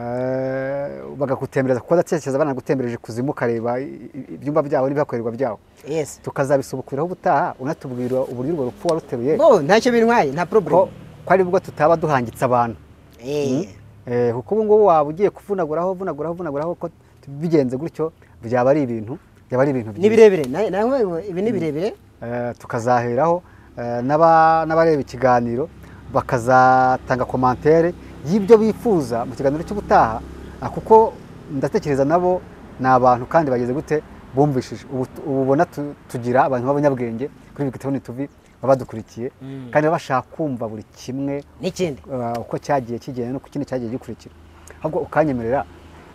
eh, bagagutembereza kuko ndatekereza banagutembereje ikuzimu ukareba i- i- ibyumba byabo n'ibihakorerwa byabo yes tukazabisubukuraho ubutaha unatubwira uburyo urwo rupfu waruteruye bo ntacyo bintwaye nta ko problem ko ari bwo tutaba duhangitse abantu Eh, Eh, kuko ubu ngubu waba ugiye kuvunaguraho vunaguraho vunaguraho ko bigenze gutyo byaba ari ibintu byaba ari ibintu ni byiza birebire na- nawe ngo ibi ni birebire Eh, tukazaheraho eh, n'aba- n'abareba ikiganiro bakazatanga komantere y'ibyo bifuza mu kiganiro cy'ubutaha ah, kuko ndatekereza nabo ni abantu kandi bageze gute bumvishije ubu tu- ubu ubona tu- tugira abantu b'abanyabwenge kuri bigitoni tuvi baba badukurikiye kandi baba bashaka kumva buri kimwe n'ikindi uh, uko cyagiye kigenda no ku kindi cyagiye gikurikira ahubwo ukanyemerera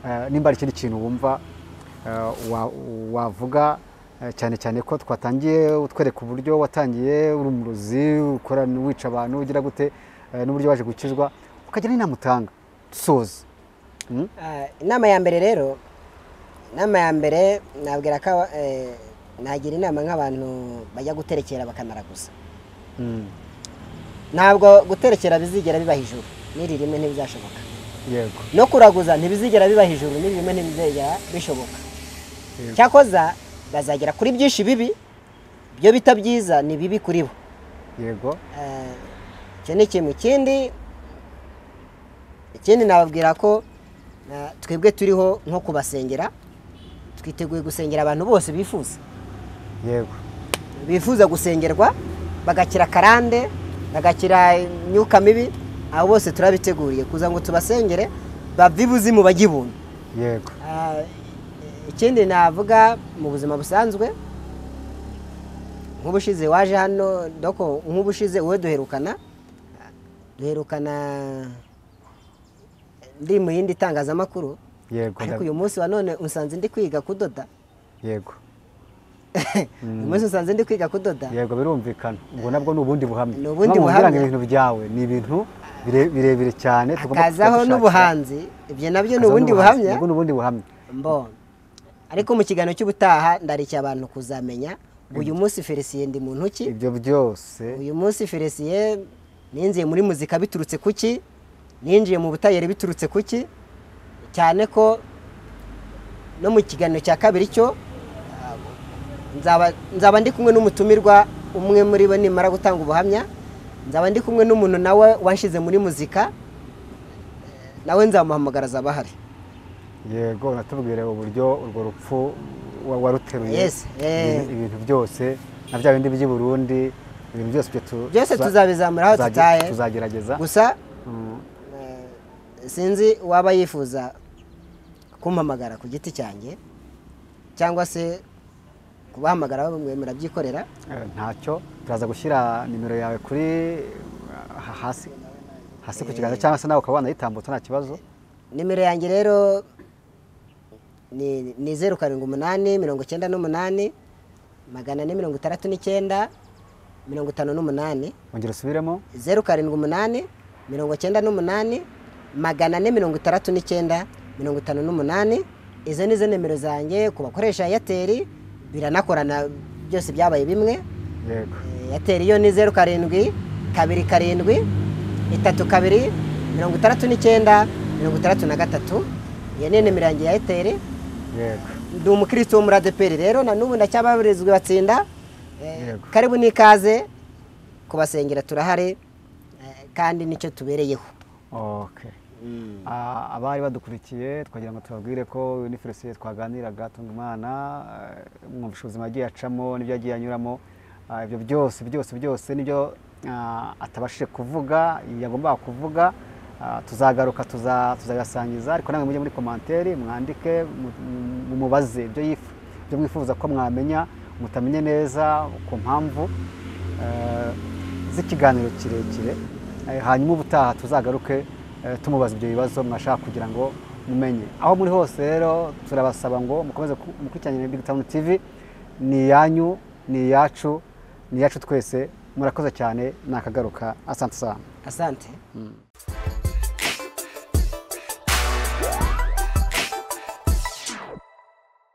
uh, nimba hari ikindi kintu wumva uh, wa- wavuga uh, cyane cyane ko twatangiye utwereka uburyo watangiye uri umurozi ukora wica abantu ugira gute uh, n'uburyo waje gukizwa ukagira n'inama utanga dusoza Mm? Ah, inama ya mbere rero inama ya mbere nabwira ko aba- eh, nagira inama nk'abantu bajya guterekera bakamara gusa Mm. ntabwo guterekera bizigera bibaha ijuru n'iri rimwe ntibizashoboka yego no kuraguza ntibizigera bibaha ijuru n'iri rimwe ntibizigera bishoboka cyakoza bazagera kuri byinshi bibi byo bita byiza ni bibi kuri bo yego Eh, icyo ni kimwe ikindi ikindi nababwira ko eh, twebwe turiho nko kubasengera twiteguye gusengera abantu bose bifuza yego bifuza gusengerwa bagakira karande bagakira imyuka mibi abo bose turabiteguriye kuza ngo tubasengere bave ibuzimu bajye ibuntu yego Ah, ikindi navuga mu buzima busanzwe nk'ubushize waje hano doko nk'ubushize wowe duherukana duherukana ndi mu yindi itangazamakuru yego ariko ndab- uyu munsi wa none usanze ndi kwiga kudoda yego uyu munsi usanze ndi kwiga kudoda yego birumvikana ubwo nabwo ni ubundi buhamya Ni ubundi Impamvu ngira ngo buhamya. ibintu byawe ni ibintu bire- birebire cyane tugomba hakazaho kujya gushakira. n'ubuhanzi ibyo nabyo ni Hakazaho ubundi n'ubuhanzi. buhamya Nabwo ni ubundi buhamya mbo ariko mu kiganiro cy'ubutaha ndarikiye abantu kuzamenya uyu munsi felisiye ndi mu ntoki ibyo byose uyu munsi felisiye ninjiye muri muzika biturutse ku ki ninjiye mu butayeri biturutse ku ki cyane ko no mu kiganiro cya kabiri cyo ah, nzaba nzaba ndi kumwe n'umutumirwa umwe muri bo nimara gutanga ubuhamya nzaba ndi kumwe n'umuntu nawe wanshyize muri muzika nawe nzamuhamagara azaba ahari yego natubwire uburyo urwo rupfu wa- waruteruye Yes, eh. Ibi- ibintu byose na bya bindi by'i Burundi ibintu byose byo tu- byose tuza- tuzabizamura aho tuzager- tutaye tuzagerageza gusa Mm, sinzi waba yifuza kumpamagara ku giti cyanjye cyangwa se kubahamagara bamwe murabyikorera eh, ntacyo turaza gushyira nimero yawe kuri eh, ha- hasi hasi ku kiganza cyangwa se nawe ukaba wanayitambutsa nta kibazo nimero yanjye rero ni ni zeru karindwi umunani mirongo icyenda n'umunani magana ane mirongo itandatu n'icyenda mirongo itanu n'umunani ongera usubiremo zeru karindwi umunani mirongo icyenda n'umunani magana ane mirongo itandatu n'icyenda mirongo itanu n'umunani izo ni zo nimero zanjye ku bakoresha eyateri biranakorana byose byabaye bimwe yego eyateri yo ni zeru karindwi kabiri karindwi itatu kabiri mirongo itandatu n'icyenda mirongo itandatu na gatatu iyo ni nimero yanjye ya eyateri yego ndi umukristo wo muri adeperi rero na n'ubu ndacyababarizwa batsinda Eh, Yego. karibu n'ikaze kubasengera turahari eh, kandi nicyo tubereyeho okay Ah, abari badukurikiye twagira ngo tubabwire ko ni ferisiye twaganiraga tunga imana eh, mwumva ubuzima yagiye acamo n'ibyo yagiye anyuramo Ah, ibyo byose byose byose nibyo ah, atabashije kuvuga yagombaga kuvuga Ah, tuzagaruka tuza- tuzabibasangiza ariko namwe mujye muri komanteri mwandike mu- mu- mumubaze ibyo yif- ibyo mwifuza ko mwamenya mutamenye neza ku mpamvu eh, z'ikiganiro kirekire Eh, hanyuma ubutaha tuzagaruke eh, tumubaza ibyo bibazo mwashaka kugira ngo mumenye aho muri hose rero turabasaba ngo mukomeze ku- mukurikiranire big town tv ni iyanyu ni iyacu ni iyacu twese murakoze cyane nakagaruka asante sana asante Mm.